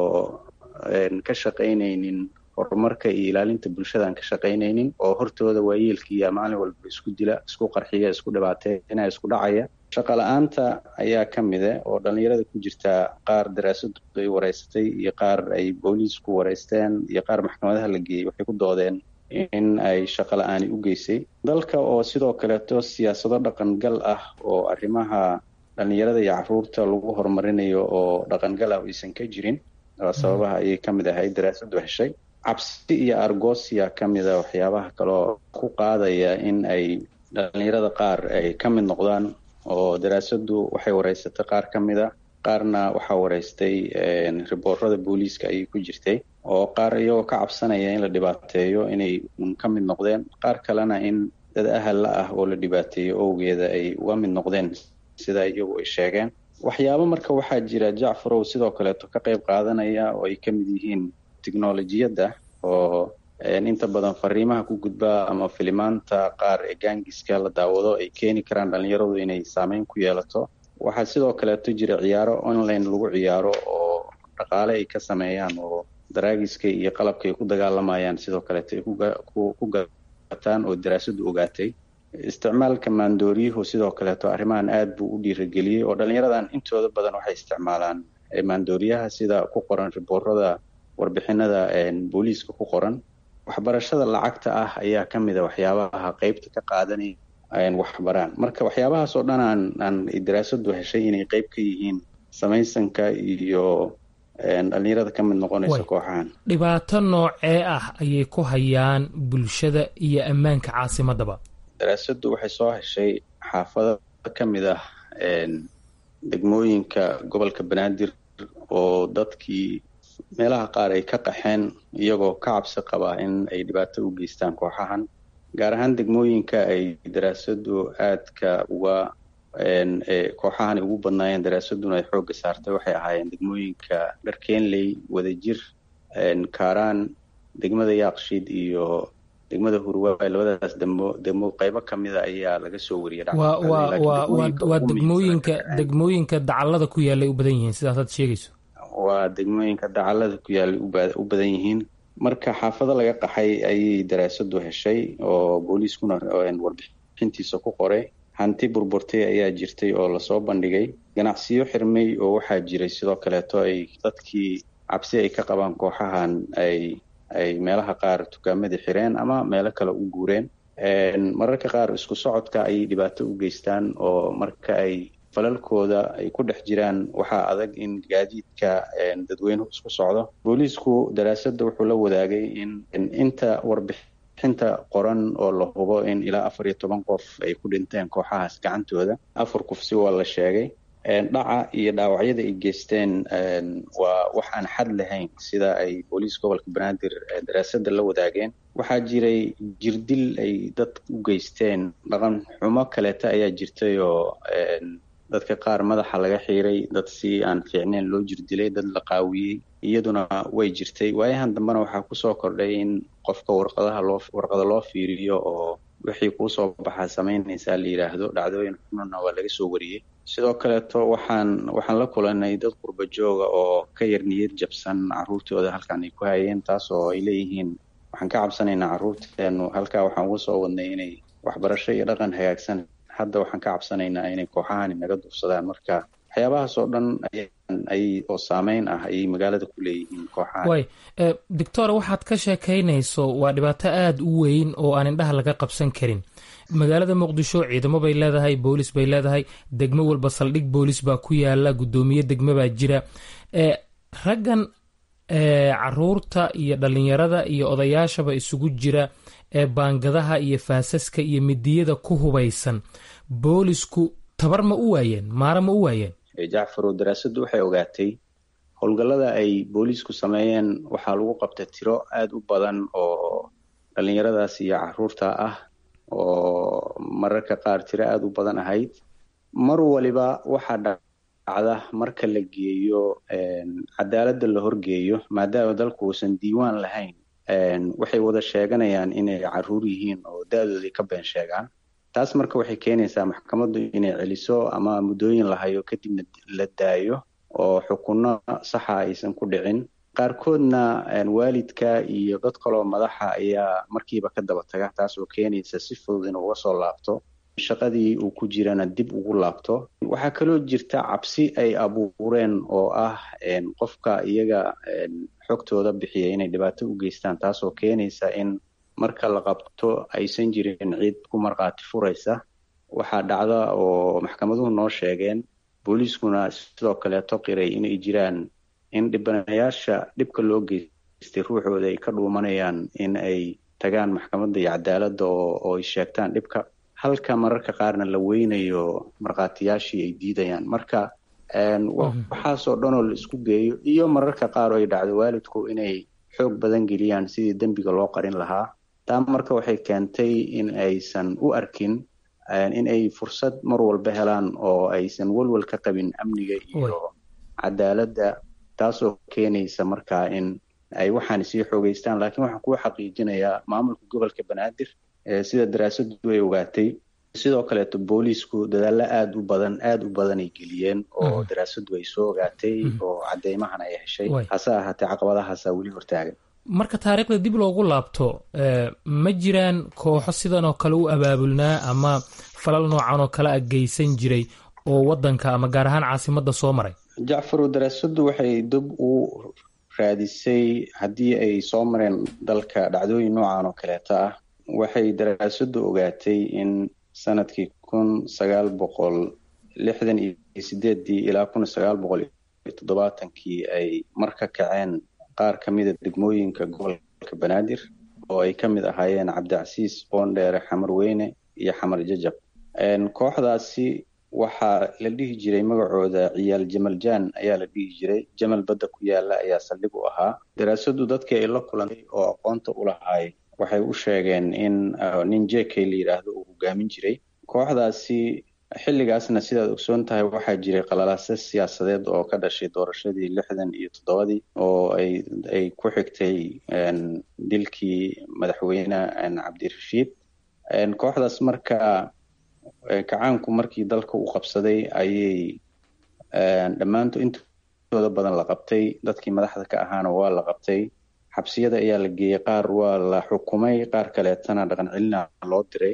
ka shaqaynaynin horumarka iyo ilaalinta bulshada aan ka shaqaynaynin oo hortooda waayeelkiiya maalin walba isku dila isku qarxiya isku dhibaateynaya isku dhacaya shaqa la-aanta ayaa ka mide oo dhalinyarada ku jirta qaar daraasadu ay wareysatay iyo qaar ay booliisku wareysteen iyo qaar maxkamadaha la geeyey waxay ku doodeen in ay shaqa la-aani u geysay dalka oo sidoo kaleeto siyaasado dhaqangal ah oo arrimaha dhalinyarada iyo caruurta lagu horumarinayo oo dhaqangal ah aysan ka jirin sababaha ayay ka mid ahayd daraasadu heshay cabsi iyo argosia ka mida waxyaabaha kaloo ku qaadaya in ay dhalinyarada qaar ay ka mid noqdaan oo daraasadu waxay wareysatay qaar ka mid a qaarna waxaa wareystay riboorada booliiska ayay ku jirtay oo qaar iyagoo ka cabsanaya in la dhibaateeyo inay un ka mid noqdeen qaar kalena in dad ahalla ah oo la dhibaateeyo owgeeda ay uga mid noqdeen sida iyagu ay sheegeen waxyaabo marka waxaa jira jacfarow sidoo kaleeto ka qayb qaadanaya oo ay ka mid yihiin technolojiyadda oo inta badan fariimaha ku gudba ama filimaanta qaar ee gaangiska la daawado ay keeni karaan dhalinyaradu inay saameyn ku yeelato waxaa sidoo kaleeto jira ciyaaro online lagu ciyaaro oo dhaqaale ay ka sameeyaan oo daraagiska iyo qalabka ay ku dagaalamayaan sidoo kaleeto ay ku gataan oo daraasadu ogaatay isticmaalka maandooriyuhu sidoo kaleeto arrimahan aad buu u dhiirageliyey oo dhalinyaradan intooda badan waxay isticmaalaan maandooriyaha sida ku qoran riboorada warbixinada booliiska ku qoran waxbarashada lacagta ah ayaa ka mid a waxyaabaha qeybta ka qaadanaya waxbaraan marka waxyaabahaas oo dhan aan aan daraasadu heshay inay qeyb ka yihiin samaysanka iyo dhalinyarada ka mid noqonaysa kooxahan dhibaato noocee ah ayay ku hayaan bulshada iyo ammaanka caasimadaba daraasadu waxay soo heshay xaafado ka mid ah degmooyinka gobolka banaadir oo dadkii meelaha qaar ay ka qaxeen iyagoo ka cabsi qabaa in ay dhibaato u geystaan kooxahan gaar ahaan degmooyinka ay daraasadu aadka uga kooxahan ay ugu badnaayeen daraasaduna ay xoogga saartay waxay ahaayeen degmooyinka dharkeenley wadajir kaaraan degmada yaaqshiid iyo degmada hurwaay labadaas demo demo qaybo kamida ayaa laga soo wariyay waa degmooyinka degmooyinka dacallada ku yaallay u badan yihiin sidaas aad sheegayso waa degmooyinka dacallada ku yaallay u badan yihiin marka xaafado laga qaxay ayay daraasadu heshay oo booliiskuna warbixintiisa ku qoray hanti burburtay ayaa jirtay oo lasoo bandhigay ganacsiyo xirmay oo waxaa jiray sidoo kaleeto ay dadkii cabsi ay ka qabaan kooxahan ay ay meelaha qaar tukaamadii xireen ama meelo kale u guureen mararka qaar isku socodka ayay dhibaato u geystaan oo marka ay falalkooda ay ku dhex jiraan waxaa adag in gaadiidka dadweynuhu isku socdo booliisku daraasadda wuxuu la wadaagay in inta warbixinta qoran oo la hubo in ilaa afar iyo toban qof ay ku dhinteen kooxahaas gacantooda afar kufsi waa la sheegay dhaca iyo dhaawacyada ay geysteen waa wax aan xad lahayn sida ay booliis gobolka banaadir daraasadda la wadaageen waxaa jiray jirdil ay dad u geysteen dhaqan xumo kaleeta ayaa jirtay oo dadka qaar madaxa laga xiiray dad si aan fiicneyn loo jirdilay dad la qaawiyey iyaduna way jirtay waayahan dambena waxaa kusoo kordhay in qofka warqadaha loo warqada loo fiiriyo oo wixii kuusoo baxaa samaynaysaa la yidhaahdo dhacdooyin xununa waa laga soo wariyey sidoo kaleeto waxaan waxaan la kulanay dad qurba jooga oo ka yar niyad jabsan caruurtooda halkan ay ku hayeen taas oo ay leeyihiin waxaan ka cabsanaynaa caruurteenu halkaa waxaan uga soo wadnay inay waxbarasho iyo dhaqan hagaagsan hadda waxaan ka cabsanaynaa inay kooxahani naga duufsadaan marka waxyaabahaas oo dhan ay oo saameyn ah ayay magaalada ku leeyihiin kooxahan way doctor waxaad ka sheekaynayso waa dhibaato aada u weyn oo aan indhaha laga qabsan karin magaalada muqdisho ciidamo bay leedahay boolis bay leedahay degmo walba saldhig boolis baa ku yaala guddoomiye degmo baa jira raggan caruurta iyo dhalinyarada iyo odayaashaba isugu jira ee baangadaha iyo faasaska iyo midiyada ku hubaysan boolisku tabar ma u waayeen maara ma u waayeen jacfarow daraasaddu waxay ogaatay howlgallada ay booliisku sameeyeen waxaa lagu qabtay tiro aada u badan oo dhalinyaradaas iyo caruurta ah oo mararka qaar tiro aada u badan ahayd mar waliba waxaa dhacda marka la geeyo cadaaladda la horgeeyo maadaama dalku uusan diiwaan lahayn waxay wada sheeganayaan inay caruur yihiin oo da-doodii ka been sheegaan taas marka waxay keenaysaa maxkamaddu inay celiso ama muddooyin la hayo kadibna la daayo oo xukunno saxa aysan ku dhicin qaarkoodna waalidka iyo dad kaloo madaxa ayaa markiiba ka daba taga taas oo keenaysa si fudud inuu uga soo laabto shaqadii uu ku jirana dib ugu laabto waxaa kaloo jirta cabsi ay abuureen oo ah qofka iyaga xogtooda bixiya inay dhibaato u geystaan taasoo keenaysa in marka la qabto aysan jirin ciid ku markhaati furaysa waxaa dhacda oo maxkamaduhu noo sheegeen booliiskuna sidoo kaleeto qiray inay jiraan in dhibanayaasha dhibka loo geystay ruuxooda ay ka dhuumanayaan in ay tagaan maxkamadda iyo cadaaladda oo ay sheegtaan dhibka halka mararka qaarna la weynayo markhaatiyaashii ay diidayaan marka waxaasoo dhanoo la isku geeyo iyo mararka qaar oo ay dhacdo waalidku inay xoog badan geliyaan sidii dembiga loo qarin lahaa taa marka waxay keentay in aysan u arkin in ay fursad mar walba helaan oo aysan welwel ka qabin amniga iyo cadaaladda taasoo keenaysa markaa in ay waxaan sii xoogeystaan laakiin waxaan kuu xaqiijinayaa maamulka gobolka banaadir sida daraasaddu ay ogaatay sidoo kaleeto booliisku dadaallo aada u badan aada u badan ay geliyeen oo daraasaddu ay soo ogaatay oo cadeymahan ay heshay hase ahaatee caqabadahaasa weli hortaagan marka taariikhda dib loogu laabto ma jiraan kooxo sidan oo kale u abaabulnaa ama falal noocan oo kale a geysan jiray oo wadanka ama gaar ahaan caasimadda soo maray jacfarow daraasaddu waxay dib u raadisay haddii ay soo mareen dalka dhacdooyin noocan oo kaleeta ah waxay daraasaddu ogaatay in sanadkii kun sagaal boqol lixdan iyo sideedii ilaa kun sagaal boqol iyo toddobaatankii ay mar ka kaceen qaar ka mida degmooyinka gobolka banaadir oo ay ka mid ahaayeen cabdicasiis boondheere xamar weyne iyo xamar jajab kooxdaasi waxaa la dhihi jiray magacooda ciyaal jamal jaan ayaa la dhihi jiray jamal badda ku yaala ayaa saldhig u ahaa daraasaddu dadkii ay la kulantay oo aqoonta u lahaay waxay u sheegeen in nin jekay la yidhaahdo uu hogaamin jiray kooxdaasi xilligaasna sidaad ogsoon tahay waxaa jiray qalalaase siyaasadeed oo ka dhashay doorashadii lixdan iyo toddobadii oo ay ay ku xigtay dilkii madaxweyne cabdirashiid kooxdaas marka kacaanku markii dalka uu qabsaday ayay dhammaanto intooda badan la qabtay dadkii madaxda ka ahaana waa la qabtay xabsiyada ayaa la geeyey qaar waa la xukumay qaar kaleetana dhaqan celina loo diray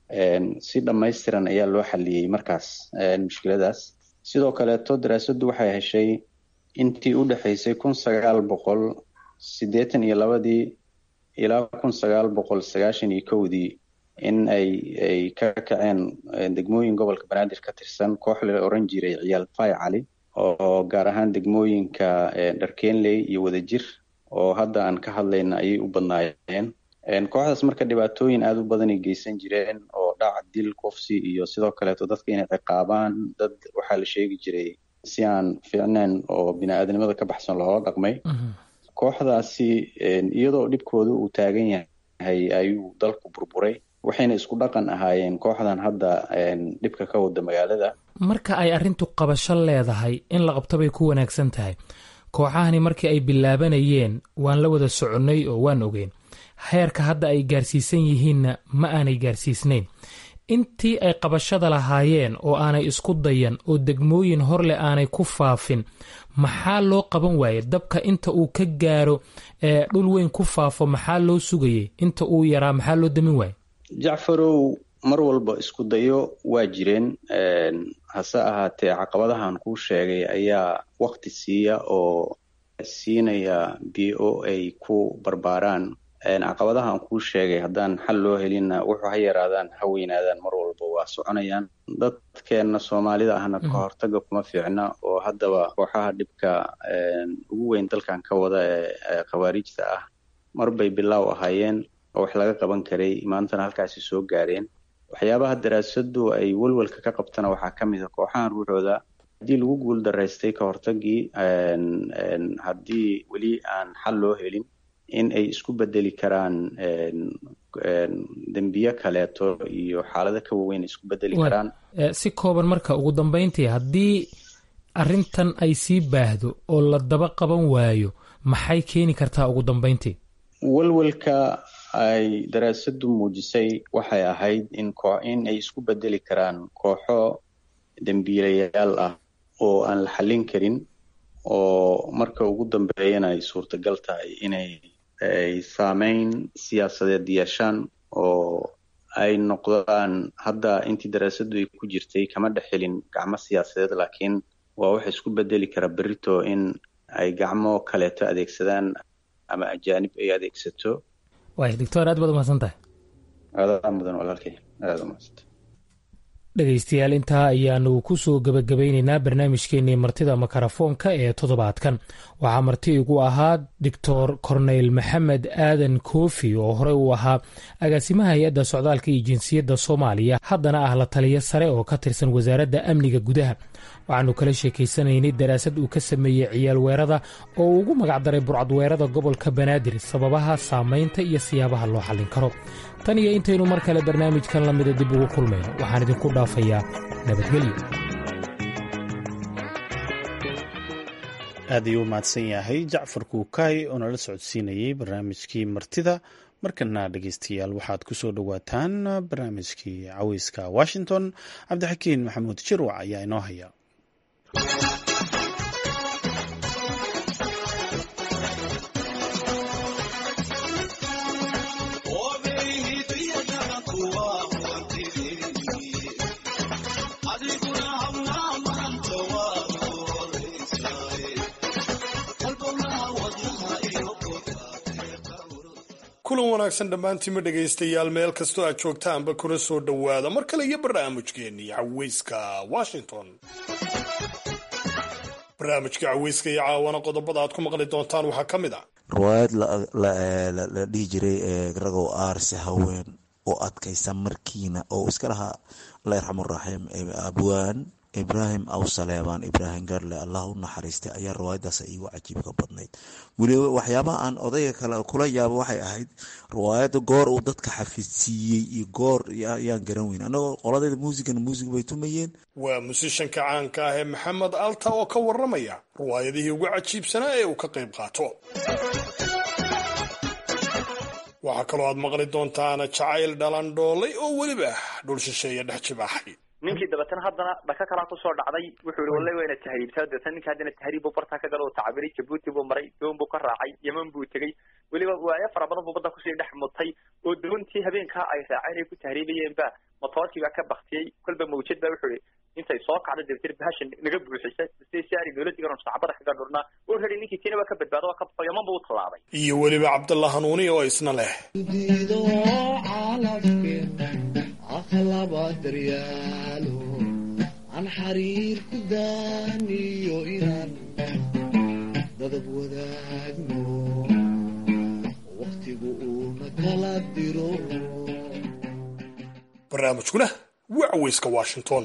si dhammaystiran ayaa loo xaliyey markaas mushkiladaas sidoo kaleeto daraasaddu waxay heshay intii u dhexaysay kun sagaal boqol siddeetan iyo labadii ilaa kun sagaal boqol sagaashan iyo kowdii in ay ay ka kaceen degmooyin gobolka banaadir ka tirsan koox la oran jiray ciyaal fay cali oo gaar ahaan degmooyinka dharkeenley iyo wadajir oo hadda aan ka hadlayna ayay u badnaayeen kooxdaas marka dhibaatooyin aada u badanay geysan jireen oo dhac dil kufsi iyo sidoo kaleeto dadka inay ciqaabaan dad waxaa la sheegi jiray si aan fiicnayn oo bini-aadnimada ka baxsan loola dhaqmay kooxdaasi iyadoo dhibkooda uu taagan yahay ayuu dalku burburay waxayna isku dhaqan ahaayeen kooxdan hadda dhibka ka wada magaalada marka ay arrintu qabasho leedahay in la qabto bay ku wanaagsan tahay kooxahani markii ay bilaabanayeen waan la wada soconnay oo waan ogeyn heerka hadda ay gaarsiisan yihiinna ma aanay gaarsiisnayn intii ay qabashada lahaayeen oo aanay isku dayan oo degmooyin horleh aanay ku faafin maxaa loo qaban waaye dabka inta uu ka gaaro ee dhul weyn ku faafo maxaa loo sugayay inta uu yaraa maxaa loo damin waaye jacfarow mar walba isku dayo waa jireen hase ahaatee caqabadahan kuu sheegay ayaa wakti siiya oo siinaya b o ay ku barbaaraan caqabadahan kuu sheegay haddaan xal loo helinna wuxuu ha yaraadaan ha weynaadaan mar walba waa soconayaan dadkeenna soomaalida ahna ka hortaga kuma fiicna oo haddaba kooxaha dhibka ugu weyn dalkan ka wada ee khawaarijta ah marbay bilaaw ahaayeen oo wax laga qaban karay maantana halkaasi soo gaareen waxyaabaha daraasaddu ay welwelka ka qabtana waxaa ka mid a kooxahan ruuxooda haddii lagu guul daraystay ka hortagii haddii weli aan xal loo helin in ay isku bedeli karaan dembiye kaleeto iyo xaalado ka waaweyn isku bedeli karaan si kooban marka ugu dambeyntii haddii arrintan ay sii baahdo oo la daba qaban waayo maxay keeni kartaa ugu dambeyntii welwelka ay daraasaddu muujisay waxay ahayd in in ay isku bedeli karaan kooxo dembiilayaal ah oo aan la xallin karin oo marka ugu dambeeyana ay suurtagal tahay inay ay saameyn siyaasadeed yeeshaan oo ay noqdaan hadda intii daraasaddu ay ku jirtay kama dhex helin gacmo siyaasadeed laakiin waa waxa isku bedeli kara berito in ay gacmo kaleeto adeegsadaan ama ajaanib ay adeegsato waay doctor aad baad umahadsan tahay aadaa mudan walaalkay aada umahadsanta dhegaystayaal intaa ayaanu ku soo gebagabaynaynaa barnaamijkeenii martida makarafoonka ee toddobaadkan waxaa marti igu ahaa doctor corneyl maxamed aadan koofi oo horey uu ahaa agaasimaha hay-adda socdaalka iyo jinsiyadda soomaaliya haddana ah la taliyo sare oo ka tirsan wasaaradda amniga gudaha waxaanu kala sheekaysanaynay daraasad uu ka sameeyey ciyaal weerada oo uu ugu magacdaray burcadweerada gobolka banaadir sababaha saamaynta iyo siyaabaha loo xallin karo tan iyo intaynu mar kale barnaamijkan la mida dib ugu kulmayno waxaan idinku dhaafayaa nabadgelyo aad ayuu u mahadsan yahay jacfar kuukaay oo nala socodsiinayey barnaamijkii martida markana dhegeystayaal waxaad ku soo dhowaataan barnaamijkii caweyska washington cabdixakiin maxamuud jirwac ayaa inoo haya kulan wanaagsan dhammaantiinma dhegaystayaal meel kastoo aad joogtaanba kuna soo dhowaada mar kale iyo barnaamijkeennii caweyska washington barnaamijka caweyska iyo caawana qodobada aad ku maqli doontaan waxaa ka mid ah riwaayad la dhihi jiray ragow aarse haween oo adkaysa markiina oo iska lahaa allah yarxamuraxiim abwaan ibraahim aw saleebaan ibraahim garle allah u naxariistay ayaa riwaayadaas iigu cajiibka badnayd weliba waxyaabaha aan odayga kale kula yaabo waxay ahayd riwaayada goor uu dadka xafidsiiyey iyo goor ayaan garan weyn annagoo qoladeeda muusigana muusig bay tumayeen waa musishanka caanka ah ee maxamed alta oo ka waramaya riwaayadihii ugu cajiibsanaa ee uu ka qayb qaato waxaa kaloo aad maqli doontaan jacayl dhalandhoolay oo weliba dhul shisheeya dhex jibaaxay ninkii dabeetana haddana dhaka kalaa kusoo dhacday wuxuu yihi wallahi waa ina tahriibtaa dabeetana ninka haddana tahriib buu bartaa ka gala oo tacabiray jabuuti buu maray doon buu ka raacay yeman buu tegey weliba waayo fara badan buu badda kusii dhex mutay oo doontii habeenkaa ay raaceen ay ku tahriibayeen ba motoorkii baa ka baktiyey kolba mawjad baa wuxuu ihi intay soo kacda dabeetana bahasha naga buuxisa si si ari dowladdigan sacbada kaga dhurnaa oo rari ninkii kenya waa ka badbaado waa ka baxo yeman buu u tallaabay iyo weliba cabdalla hanuuni oo isna leh akhlaba daryaalo aan xariir ku daaniyo inaan dadab wadaagno wakhtigu uuna kala diro barnaamijkuna waa caweyska washington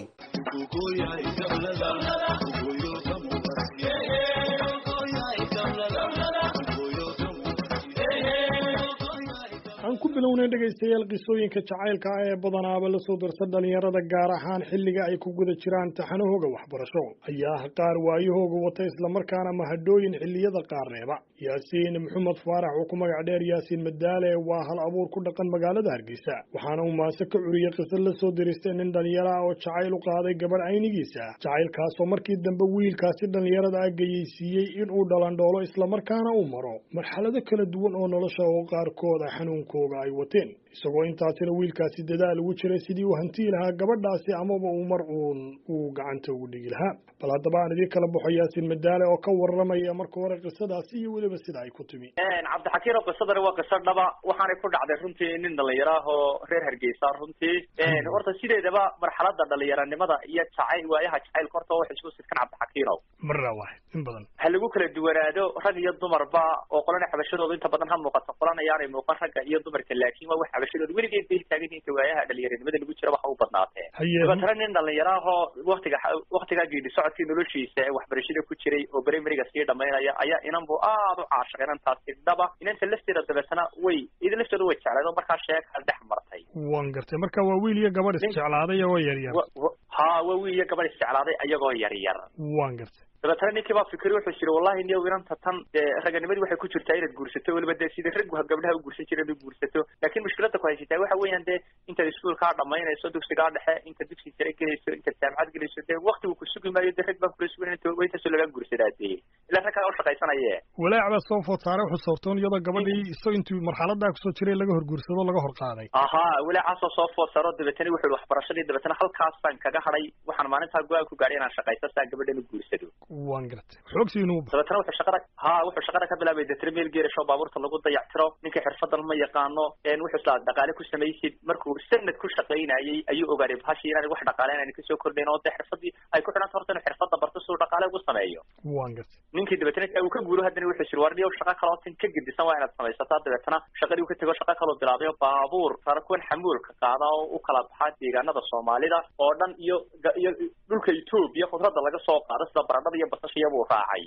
aan ku bilownay dhegaystayaal qisooyinka jacaylka ah ee badanaaba lasoo darsa dhalinyarada gaar ahaan xilliga ay ku guda jiraan taxanahooga waxbarasho ayaa ah qaar waayahooga wata islamarkaana mahadhooyin xilliyada qaar reeba yaasiin maxamed faarax oo ku magac dheer yaasiin madaale waa hal abuur ku dhaqan magaalada hargeysa waxaana uu maase ka curiyey qisa lasoo diristay nin dhalinyaro ah oo jacayl u qaaday gabadh aynigiisa jacaylkaasoo markii dambe wiilkaasi dhalinyarada ah geyeysiiyey inuu dhalandhoolo islamarkaana uu maro marxalado kala duwan oo nolosha oo qaarkood ah xanuunka ay wateen isagoo intaasina wiilkaasi dadaal ugu jiray sidii uu hantii lahaa gabadhaasi amaba uu mar uun uu gacanta ugu dhigi lahaa bal haddaba aan idiin kala baxo yaasiin madaale oo ka waramaya marka hore qisadaasi iyo weliba sida ay ku timi cabdixakiin oo qisadani waa qiso dhaba waxaanay ku dhacday runtii nin dhalinyaro ah oo reer hargeysa runtii horta sideedaba marxalada dhalinyaranimada iyo jacayl waayaha jacaylka horta wax isku sidkan cabdixakiinow marna waaxid in badan ha lagu kala duwanaado rag iyo dumarba oo qolana xabashadooda inta badan ha muuqato qolana ayaanay muuqan ragga iyo dumarka laakiin waa wax xabashadooda weligeed bay taagan inta waayaha dhalinyaranimada lagu jira waxa u badnaatee dabeetana nin dhalinyaro ah oo waktiga waktigaa geedi socodkii noloshiisa ee waxbarashada ku jiray oo brimariga sii dhamaynaya ayaa inan bu aada u caashaqay inantaasi dhaba inanta lafteeda dabeetana way ida laftooda way jecleed oo markaa sheeka dhex martay waan gartay marka waa wiil iyo gabadh isjeclaaday oo yaryar ha waa wiil iyo gabadh isjeclaaday ayagoo yaryar waan gartay dabeetana ninkii baa fikri wuxuu jiri wallahi niyow inanta tan dee raganimadii waxay ku jirtaa inaad guursato weliba dee sida raggu gabdhaha u guursan jira inaad guursato laakiin mushkilada ku haysataa waxa weeyaan dee intaad iskuulkaa dhamaynayso dugsigaa dhexe inta dugsi sare gelayso intaad jaamacad gelayso dee waktigu ku sugi maayo dee rag baan kula sugan inta intaasoo lagaa guursadaa dee ilaa rag kaa u shaqaysanaye walaac baa soo food saaray wuxuu soortoon iyadoo gabadhii isagoo intuu marxaladaa kusoo jiray laga horguursado laga hor qaaday aha walaacaasoo soo food saaro dabeetana wuxuu waxbarashadii dabeetana halkaasaan kaga hadhay waxaan maalintaa go-aan ku gaadhay inaan shaqaysto saa gabadhan u guursado waan gartay xoogsi inuu dabeetana wuxuu shaqada ha wuxuu shaqada ka bilaabay deetana meel geerasho baabuurta lagu dayactiro ninka xirfadan ma yaqaano wuxuu islaa dhaqaale ku samaysid markuu sanad ku shaqaynayay ayuu ogaaday bahashii inaan wax dhaqaale inaan kasoo kordhayn oo dee xirfadii ay ku xidhanta horta inuu xirfada barto si uu dhaqaale ugu sameeyo waan gartay ninkii dabeetana uu ka guuro haddana wuxuu jiri warniyow shaqo kaloo tin ka gedisan waa inaad samaysataa dabeetana shaqadii uu ka tego shaqo kaloo bilaabay oo baabuur rarakuwan xamuulka qaada oo u kala baxaa deegaanada soomaalida oo dhan iyo iyo dhulka etoobiya khudradda laga soo qaado sida baradhada iyo basashiya buu raacay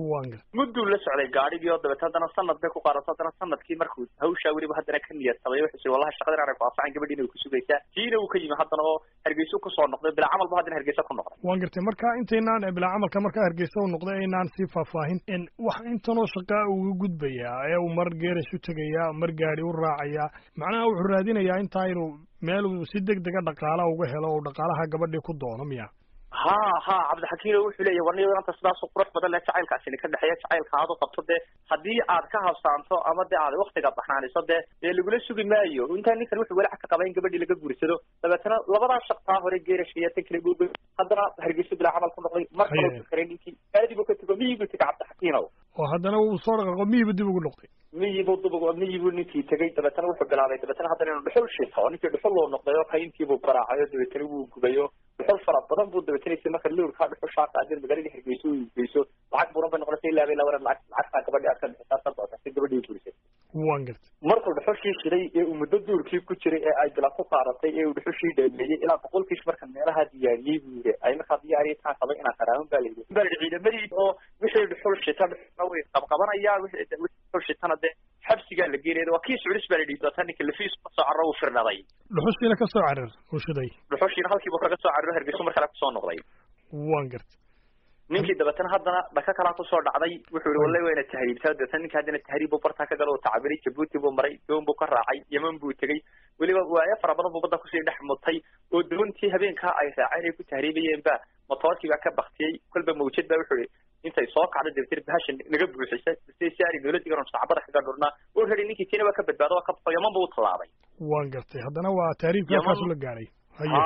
mudduu la socday gaadhigii oo dabeet haddana sanad bay ku qaadato haddana sanadkii markuu hawshaa weliba haddana ka niyad sabay wuxuu jiri wallahi shaqada inaan ku anfacan gabadhiina way ku sugaysaa tiina uu ka yimi haddana oo hargeysa kusoo noqday bilaa camal ba haddana hargeysa ku noqday waan gartay marka intaynaan bilaa camalka markaa hargeysa u noqday aynaan sii faahfaahin wax intanoo shaqaa uga gudbayaa ee uu mar geerash u tegayaa mar gaadi u raacayaa macnaha wuxuu raadinayaa intaa inuu meel uu si deg dega dhaqaala uga helo oo dhaqaalaha gabadhii ku doono miya ha ha cabdixakiino wuxuu leeyahy warniyo inanta sidaasu qurux badan leh jacaylkaasini ka dhexeeya jacaylka aad u qabto dee haddii aad ka habsaanto ama dee aad waktiga baxnaaniso dee dee lagula sugi maayo intaa ninkan wuxuu walaac ka qaba in gabadhii laga guursado dabeetana labadaa shaqtaa hore geerashka iyo tan kale buuba haddana hargeyso bilaa camal ku noqday mar kaloo fakaray ninkii aadi buu ka tego miyiguu tega cabdixakiinow oo haddana uu soo dhaqaaqo miyiba dib ugu noqday miyibuu dubug miyibuu ninkii tegey dabeetana wuxuu bilaabay dabeetana haddana inuu dhuxul shito ninkii dhuxul uu noqday oo kayntiibuu garaacay oo dabeetana wuu gubay oo dhuxul fara badan buu dabeetanaysa marka lowrkaa dhuxul shaaka adin magaalada hargeyso uu geyso lacag buuran bay noqonaysa ilaa bay la waran lacag lacagtaa gabadhi aad ka bixisaa ka doonta si gabadhii gurisay waan gartay markuu dhuxushii shiday ee uu muddo duurkii ku jiray ee ay bila ku qaadatay ee uu dhuxushii dhameeyey ilaa boqolkiis marka meelaha diyaariyey buu yidhi ay markaa diyaariyay taan qabay inaan qaraaban baa layidhi baa layidhi ciidamadii oo wixii dhuxul shita dhuxulna way qabqabanayaan wixii dhuxul shitana dee xabsigaa la geenaya waa kii suculis baa layidhi dabeetana ninka lafiis kasoo carro uu firnaday dhuxushiina ka soo carar uu shiday dhuxushiina halkiibu kaga soo carro hargeyso mar kale kusoo noqday waan gartay ninkii dabeetana haddana dhaka kalaa kusoo dhacday wuxuu yihi wallahi wayna tahriibtaa dabeetana ninka haddana tahriib buu bartaa ka galo oo tacabiray jabuuti buu maray doon buu ka raacay yeman buu tegey weliba waayo fara badan buu badda kusii dhex mutay oo doontii habeenkaa ay raaceen ay ku tahriibayeen ba motoorkii baa ka baktiyey kolba mawjad baa wuxuu yihi intay soo kacday dabeetana bahasha naga buuxisa si si ari dowladii garan sacbada kaga dhurnaa oo radi ninkii tiina waa ka badbaado waa ka baxo yaman buu u tallaabay waan gartay haddana waa taariibka halkaasu la gaadhay haye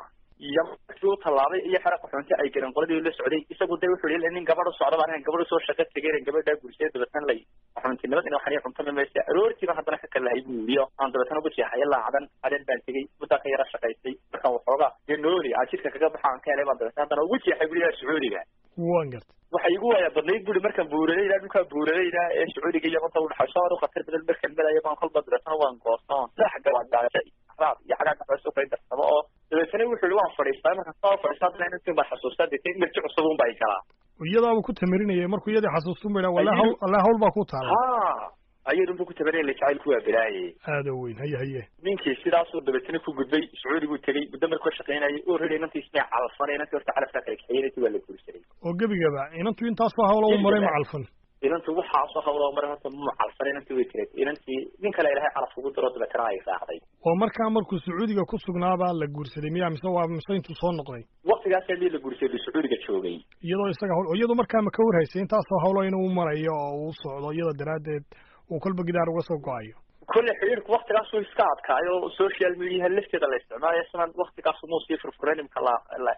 iyo markii u tallaabay iyo xera qaxoonti ay galeen qoladii la socday isagu de wuxuu yihi nin gabadh u socda baan ahayn gabadh usoo shaqo tegeen gabadhaa gursay dabeetana lay qaxoontinimad ina waxaan cuntama maysa aroortiiba haddana ka kalahay buu yidhi aan dabeetana ugu jeexaya laacadan aden baan tegey muddaa ka yara shaqaystay markaan waxoogaa dee nooli aan jidka kaga baxa aan ka helay baan dabeetana haddana ugu jeexay buu yihi sacuudiga waan gartay waxay igu waaya badnayd buri markaan buuradayda dhulkaa buuradayda ee sacuudiga iyo manta udhaxayso aad u khatar badan markaan melayo baan kolba dabeetana waan goosta oon sax gabaadgaasha raad iyo xagaa gaxoos u kay darsamo oo dabeetana wuxuu yihi waan fadhiistaa markaan saa fadhiistaa haddana inantiin baan xasuustaa deetana marji cusub un baa galaa iyadaaba ku tamarinayay markuu iyadii xasuustun ba wala hawl alla hawl baa ku taala ha ayadun bu ku tabarinaya la jacaylku waa bilaaye aada weyn haye haye ninkii sidaasuu dabeetana ku gudbay sacuudiguu tegey muddo markuu ka shaqaynayay oo rari inantii ismay calfanay inantii horta calafkaa kala kaxeeyay inantii waa la guursaday oo gebigaba inantu intaasoo hawla u maray ma calfan inantu waxaasoo hawla u maray horta ma calfan inantii way tiray inantii nin kale ilahay calaf ugu diro dabeetana ay raacday oo markaa markuu sacuudiga ku sugnaabaa la guursaday miya mise waa mise intuu soo noqday waktigaasa mii la guursaday sacuudiga joogay iyadoo isaga hawl iyadu markaa ma ka warhaysay intaasoo hawlo inuu marayo oo uu socdo iyada daraaddeed uu kolba gidaar uga soo go-ayo kolle xidhiirku waktigaasuu iska adkaayo social mediaha lafteeda la isticmaalayo sidan waktigaasu muu sii furfuran imka la la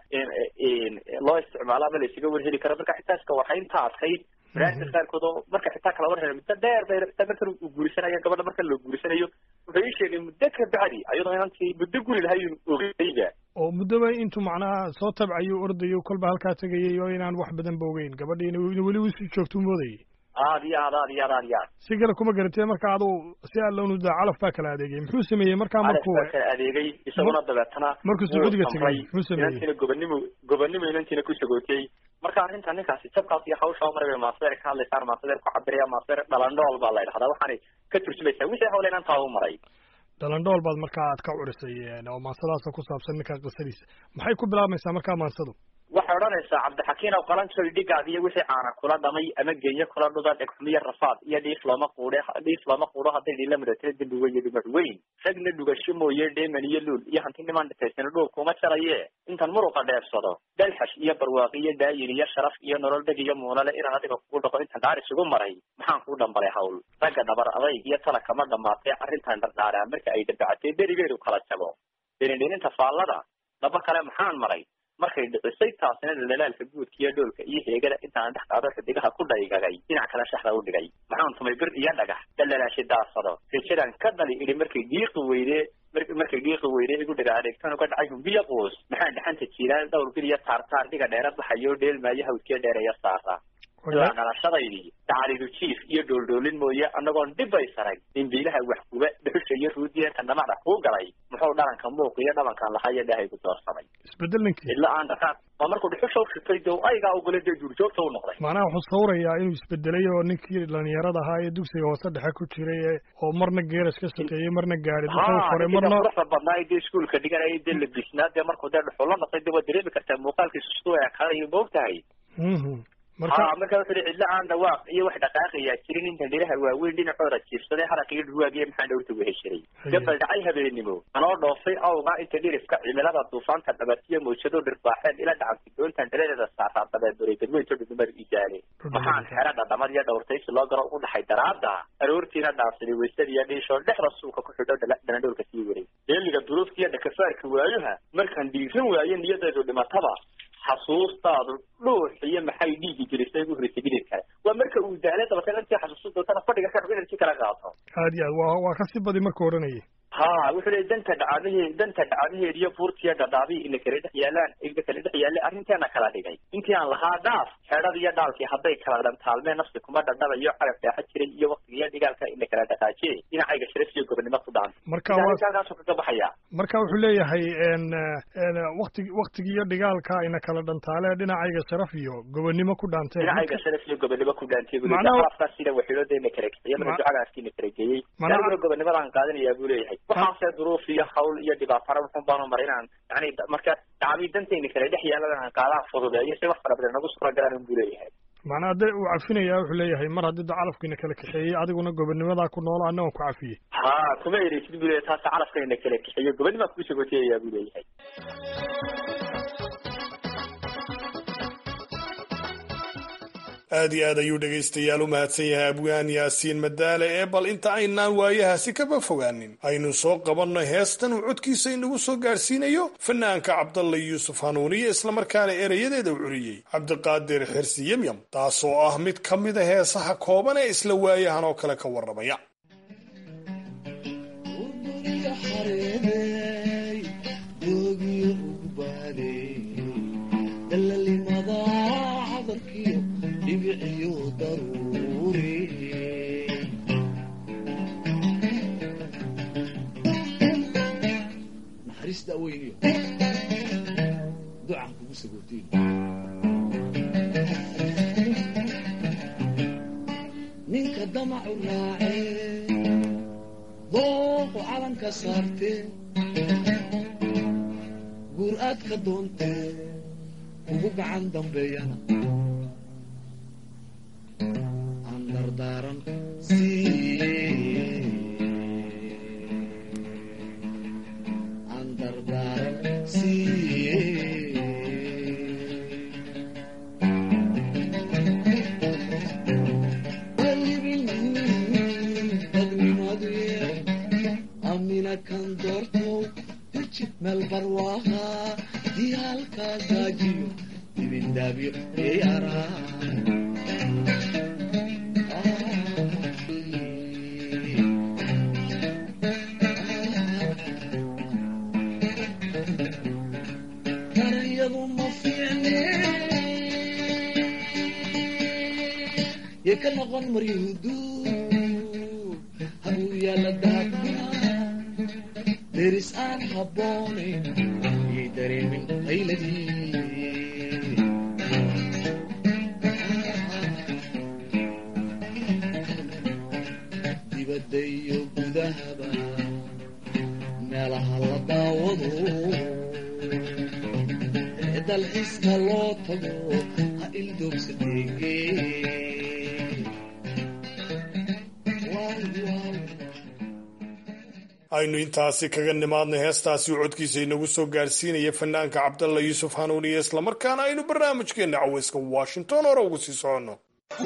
loo isticmaalo ama la isaga warheli karo marka xitaa iska warhaynta adkayd baraarka qaarkood oo marka xitaa kala warhela muddo dheer bay xitaa markan uu guurisanayo gabadha markan loo guurisanayo wuxuu ii sheegay muddo ka bacdi ayadoo inantii muddo guri lahayn ogeyba oo muddoba intuu macnaha soo tabcayo ordayo kolba halkaa tegayay oo inaan wax badan ba ogeyn gabadhii in weli usii joogtuu moodayay aad iyo aad aad iyo aad aad iyo aad si kale kuma garatee marka adu si aad loo nudaa calaf baa kala adeegay muxuu sameeyey markaa markuu calaf baa kala adeegay isaguna dabeetana markuu sacuudiga tegay muxuu sameeyey inantiina gobonimo gobonimo inantiina ku sagootiyey marka arrinta ninkaasi jabkaas iyo hawsha maray bay maasadeer ka hadlaysaan maasadeer ku cabiraya maasadeer dhalandhool baa la yidhahdaa waxaanay ka turjumaysaa wixii hawle inantaa u maray dhalandhool baad markaa aad ka curisay oo maansadaasa ku saabsan ninkaa qisadiisa maxay ku bilaabmaysaa markaa maansadu waxay odhanaysaa cabdixakiin ow qalanjoy dhigaad iyo wixii caana kula dhamay ama genyo kula dhuda dhegxumiyo rafaad iyo dhiif looma quudhe dhiif looma quudho hadday dhila mudatira dembi weyn iyo dhimac weyn ragna dhugasho mooye dheeman iyo luul iyo hanti nimaan dhitaysana dhuul kuma jaraye intan muruqa dheebsado dalxash iyo barwaaqi iyo daayin iyo sharaf iyo nolol dheg iyo muunale inaan adiga kugu dhaqo intan dhaar isugu maray maxaan kuu dhambalay hawl ragga dhabar adayg iyo tala kama dhamaatay arrintan dhardhaaraa marka ay dabacatay berigeedu kala jabo dherindhininta faallada dhaba kale maxaan maray markay dhicisay taasina dhalaalka guudka iyo dhoolka iyo heegada intaan dhex qaado xidigaha ku dhaygagay dhinac kale shaxda u dhigay maxaan tumay bir iyo dhagax dhalalaashay daasado rejadan ka dhali idhi markay dhiiqi weyde markay dhiiqi weyde igu dhaga adeegtan uga dhacay humbiyo quus maxaan dhaxanta jiiraan dhowr bil iyo taartaar dhiga dheera baxayo dheelmaayo hawdkee dheereeya saara ilaa dhalashadaydii dacalidu jiif iyo dhooldhoolin mooye annagoon dhibbay sarag dhimbiilaha wax guba dhuxusha iyo ruudiyeenta dhamacda kuu galay muxuu dhalanka muuq iyo dhabankan lahaa iyo dhahay ku doorsamay isbedel ninkii ila aan dhaqaaq waa markuu dhuxusha u shitay dee aygaa ogole dee duurjoogta u noqday macnaha wuxuu sawrayaa inuu isbedelay oo ninkii dhalinyarada ahaa ee dugsiga hoose dhexe ku jiray oo marna geeras ka shaqeeyey marna gaari duxuu koray marna quruxda badnaa dee iskuolka dhiganaya dee labisnaa dee markuu dee dhuxulo noqday dee waad dareemi kartaa muuqaalkiisu siduu ekaanayo moogtahay marka marka wuxuu yihi cidlo aan dhawaaq iyo wax dhaqaaqayaa jirin inta dhiraha waaweyn dhinacooda jiirsaday haraq iyo dhuwaagiyo maxaan dhowrta weheshiray gabal dhacay habeenimo anoo dhoofay awga inta dhirifka cimilada duufaanta dhabatiyo mawjado dhirbaaxeen ila dhacantay doontan dhaladeeda saaraa dabeeduray dadweynto dhudumar ijaale maxaan xera dhadhamad iyo dhowrtaysi loo galo u dhaxay daraada aroortiina dhaansaday waysadiiyo dhiishoo dhexda suuka ku xidho dhanadhowrka sii waray deeliga duruufkiiyo dhakafaarka waayuha markaan dhiiran waayo niyadeedu dhimataba xasuustaadu dhuux iyo maxay dhiigi jirisay ugu horeysay gidir kale waa marka uu daalay dabatana intii xasuusta dootana fadhiga ka xub inantii kala aad iyo aad waa waa kasii badi markuu odhanayay ha wuxuu leeyay danta dhacdahe danta dhacdaheed iyo buurtiya dhadhaabi ina kala dhex yaalaan ina kala dhex yaale arrinteena kala dhigay intii aan lahaa dhaaf xeedhada iyo dhaalkii hadday kala dhantaalmeen nafsi kuma dhadhabayo carab dheexa jiray iyo waktiga iyo dhigaalka ina kala dhaqaajiye dhinacayga sharaf iyo gobonimo ku dhaanta Marka waa- halkaasuu kaga baxaya marka wuxuu leeyahay n n waktigi waktigi iyo dhigaalka ina kala dhantaale dhinacayga sharaf iyo gobonnimo ku dhaantee dhinacayga sharaf iyo gobonimo ku dhaantay buu Macnaha- leeyahay calafkaas sida waxiilooda ina kala kiciye Ma- marka ducadaas ina kala geeyey Macnaha- aniguna gobonimadaan qaadanayaa buu leeyahay waxaase duruuf iyo hawl iyo dhibaatana wuxun baanu maray inaan yani marka dacbii dantayna kala dhex yaalan aan qaadaan fududeeyo si wax fara badan nagu suura galaan buu leeyahay macnaa hadde uu cafinayaa wuxuu leeyahay mar haddii da calafkiina kala kaxeeyey adiguna gobonnimadaa ku noolo anna waan ku cafiyey ha kuma ereysid buu leeyahay taasa calafkayna kala kixiyo gobonimaa kuu sagoteyayaa buu leeyahay aad iyo aad ayuu dhegaystayaal u mahadsan yahay abwaan yaasiin madaale ee bal inta aynaan waayahaasi kaba fogaanin aynu soo qabanno heestan uu codkiisa inagu soo gaadhsiinayo fanaanka cabdalla yuusuf hanuuniye islamarkaana erayadeeda u curiyey cabdiqaadir xirsi yemyam taasoo ah mid ka mida heesaha kooban ee isla waayahan oo kale ka warramaya doogiyo ugu baaday dalalimada cadarkiyo dhibiciyo daruuri naxariista aweyniyo ducaan kugu sagootiin ninka damacu raacee dooqu calanka saartee guur aad ka doontee ugu gacan dambeeyana aan dardaaran sii aan dardaaran siiye qalbin dadnimadu yee amina kan doortow deji meel barwaaqa diyaalkaa gaajiyo dibindaabyo eeyaraa daranyadu ma fiicne yay ka noqon maryahudu habuu yaala dahabka deris aan habboonayn yay dareemin qayladii dibadda iyo gudahaba meelaha la daawado ee dalxiiska loo tago ha ildoogsadeege aynu intaasi kaga nimaadnay heestaasi uu codkiisa inagu soo gaadhsiinaya fanaanka cabdalla yuusuf hanuuniye islamarkaana aynu barnaamijkeenna caweyska washington hore ugu sii soconno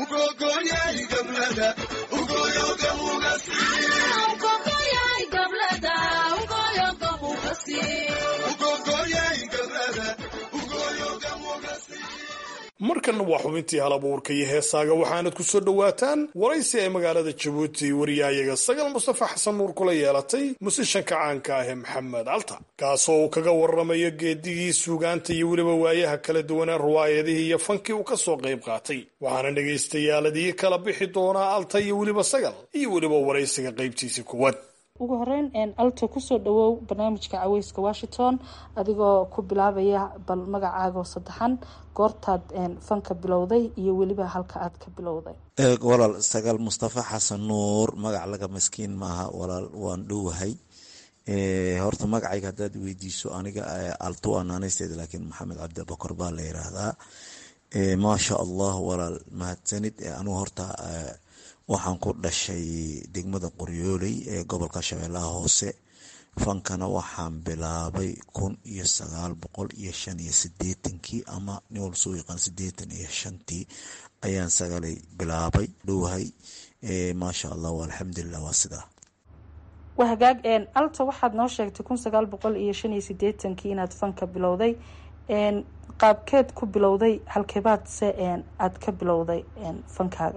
markanna waa xubintii halabuurka iyo heesaaga waxaanad ku soo dhowaataan waraysi ay magaalada jabuuti wariyaayaga sagal mustafa xasan nuur kula yeelatay musishanka caanka ah ee maxamed alta kaasoo uu kaga warramayo geedigii suugaanta iyo weliba waayaha kala duwanaa ruwaayadihii iyo fankii uu ka soo qayb qaatay waxaana dhagaystayaaladii kala bixi doonaa alta iyo weliba sagal iyo weliba waraysiga qaybtiisii kuwad ugu horeyn alto kusoo dhawow barnaamijka caweyska washington adigoo ku bilaabaya bal magacaaga oo saddexan goortaad fanka bilowday iyo weliba halka aad ka bilowday walaal sagaal mustafa xasan nuur magac laga maskiin maaha walaal waan dhowahay horta magacayga haddaad weydiiso aniga alto waa naanaysteeda laakiin maxamed cabdi abakor baa la yiraahdaa maasha allah walaal mahadsanid anigu horta waxaan ku dhashay degmada qoryooley ee gobolka shabeellaha hoose fankana waxaan bilaabay kun iyo sagaal boqol iyo shan iyo sideetankii ama nin wal soo yaqaan sideetan iyo shantii ayaan sagalay bilaabay dhowahay maasha allah alxamdulilah waa sidaa waa hagaag alta waxaad noo sheegtay kun sagaal boqol iyo shan iyo sideetankii inaad fanka bilowday qaabkeed ku bilowday halkeebaad se aad ka bilowday fankaaga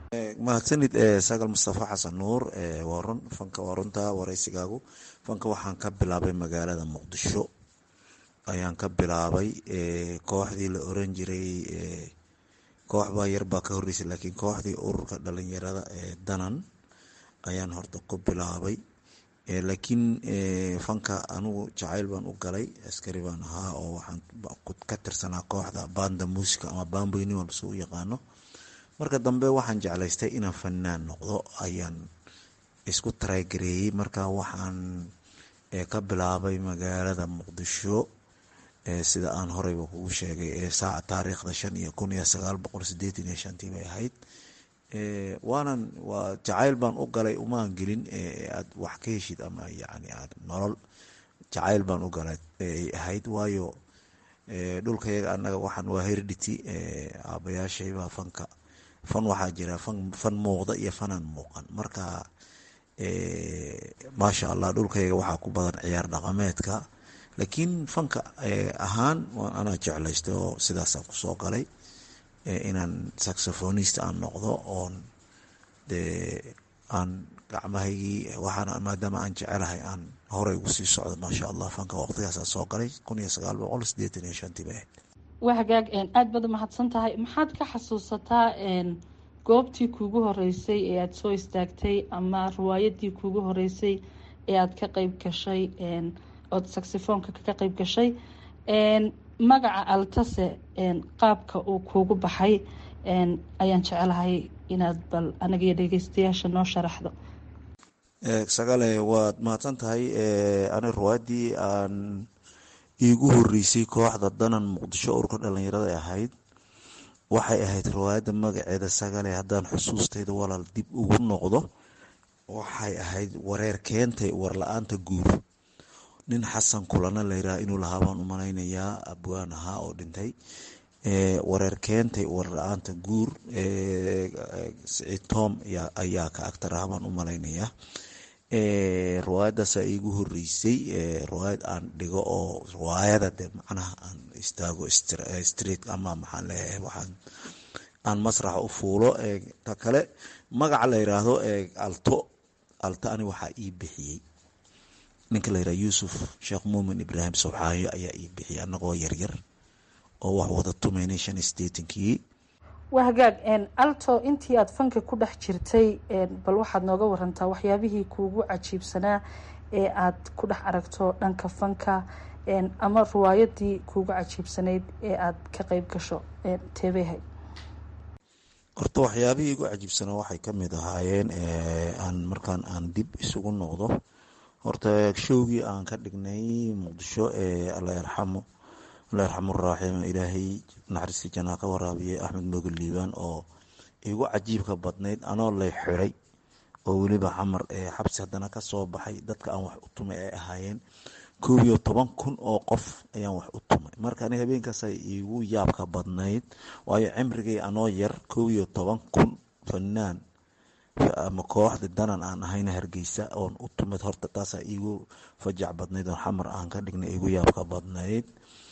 mahadsanid sagal mustafa xasan nuur waa run fanka waa runta waraysigaagu fanka waxaan ka bilaabay magaalada muqdisho ayaan ka bilaabay kooxdii la oran jiray koox baa yarbaa ka horeysay laakiin kooxdii ururka dhalinyarada ee danan ayaan horta ku bilaabay laakiin fanka anigu jacayl baan u galay askari baan ahaa oo waxaan ka tirsanaa kooxda banda musica ama bamboyni walbase u yaqaano marka dambe waxaan jeclaystay inaan fanaan noqdo ayaan isku taraygareeyey marka waxaan ka bilaabay magaalada muqdisho sida aan horeyba kugu sheegay saaca taariikhda shan iyo kun iyo sagaal boqol sideetan iyo shantii bay ahayd waanan waa jacayl baan u galay umaan gelin aad wax ka heshid ama yani aad nolol jacayl baan u galay ay ahayd waayo dhulkayaga anaga waxaan waa heredity aabayaashaybaa fanka fan waxaa jira fan fan muuqda iyo fanaan muuqan marka maasha allah dhulkayaga waxaa ku badan ciyaar dhaqameedka laakiin fanka ahaan anaa jeclaystay oo sidaasaan kusoo galay inaan saxophonist aan noqdo oon dee aan gacmahaygii waxaana maadaama aan jecelahay aan horey ugu sii socdo maasha allah fanka waqtigaasaan soo galay kun iyo sagaal boqol sideetan iyo shantii bay ahayd waa hagaag aada baad umahadsan tahay maxaad ka xasuusataa goobtii kuugu horeysay ee aada soo istaagtay ama riwaayadii kuugu horeysay ee aada ka qeyb gashay ood saxifoonka ka qeyb gashay magaca altase qaabka uu kuugu baxay ayaan jecelahay inaad bal anaga iyo dhegeystayaasha noo sharaxdo sagale waad mahadsan tahay ani riwaayadii aan iigu horeysay kooxda danan muqdisho ururka dhalinyarada ahayd waxay ahayd riwaayadda magaceeda sagale haddaan xusuustayda walaal dib ugu noqdo waxay ahayd wareer keentay warla-aanta guur nin xasan kulana layiraha inuu lahaa baan u malaynayaa abwaan ahaa oo dhintay wareer keentay warla-aanta guur siciid tom ayaa ka agtar ahaa baan u malaynayaa riwaayadaasa iigu horeysay riwaayad aan dhigo oo riwaayada de macnaha aan istaago street ama maxaan leeyahay waxaan aan masraxa u fuulo ta kale magaca la yiraahdo alto alto ani waxaa ii bixiyey ninka la yiraha yuusuf sheekh muumin ibraahim sobxaayo ayaa ii bixiyay anagoo yaryar oo wax wada tumaynay shan sideetankii waa hagaag alto intii aada fanka ku dhex jirtay bal waxaad nooga warantaa waxyaabihii kuugu cajiibsanaa ee aad ku dhex aragto dhanka fanka ama riwaayadii kuugu cajiibsanayd ee aad ka qeyb gasho teebehay horta waxyaabihii igu cajiibsanaa waxay kamid ahaayeen aan markaan aan dib isugu noqdo horta showgii aan ka dhignay muqdisho ee alla yarxamo alla yarxamuraaxim ilaahay naxariistii janaa ka waraabiyey axmed moogel liibaan oo igu cajiibka badnayd anoo lay xiray oo weliba xamar xabsi haddana kasoo baxay dadka aan wax u tumay ay ahaayeen koob iyo toban kun oo qof ayaan wax u tumay marka ani habeenkaasa igu yaabka badnayd waayo cimrigay anoo yar koob iyo toban kun fanaan ama kooxda danan aan ahayna hargeysa oon u tumid horta taasaa iigu fajac badnayd oo xamar aan ka dhignay igu yaabka badnayd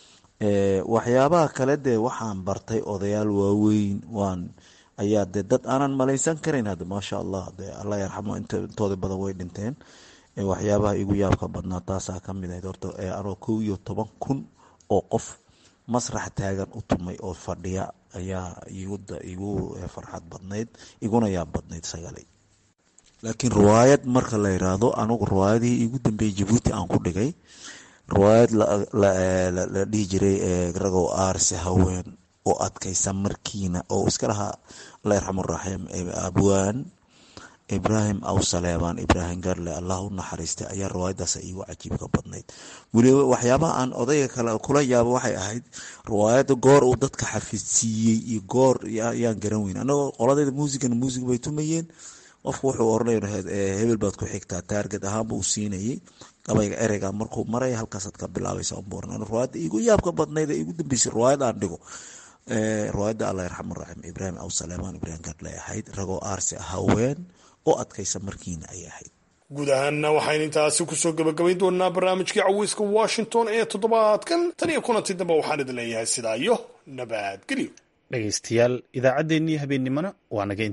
waxyaabaha kale dee waxaan bartay odayaal waaweyn waan ayaa dee dad aanan malaysan karayn hadda maasha allah de alla yarxamo intooda badan way dhinteen waxyaabaha igu yaabka badnaa taasaa kamid ahayd horta anoo kow iyo toban kun oo qof masrax taagan u tumay oo fadhiya ayaa igu farxad badnayd iguna yaab badnayd sagalay laakiin riwaayad marka la yiraahdo anugu riwaayadihii igu dambeeyey jabuuti aan ku dhigay riwaayad la dhihi jiray ragow aarse haween oo adkaysa markiina oo iska lahaa alla yarxamuraxiim abwaan ibraahim aw saleebaan ibraahim garle allah u naxariistay ayaa riwaayadaas iigu cajiibka badnayd weliba waxyaabaha aan odayga kale kula yaabo waxay ahayd riwaayada goor uu dadka xafidsiiyey iyo goor ayaan garan weyn anagoo qoladeyda muusigana muusig bay tumayeen qofku wuxuu oranay hebel baad ku xigtaa taarget ahaanba uu siinayay gabayga ereyga markuu maraya halkaasaad ka bilaabaysa umbuuran riwaayada iigu yaabka badnayd ee igu dambeysay riwaayad aan dhigo riwaayada allah yarxamuraxiim ibraahim aw saleemaan ibraahim garle ahayd ragoo aarse haween oo adkaysa markiina ay ahayd guud ahaanna waxaynu intaasi kusoo gabagabayn doonaa barnaamijkii caweyska washington ee toddobaadkan tan iyo kulantii dambe waxaan idin leeyahay sidaa iyo nabadgelyo dhegaystayaal idaacaddeenii habeennimona waa naga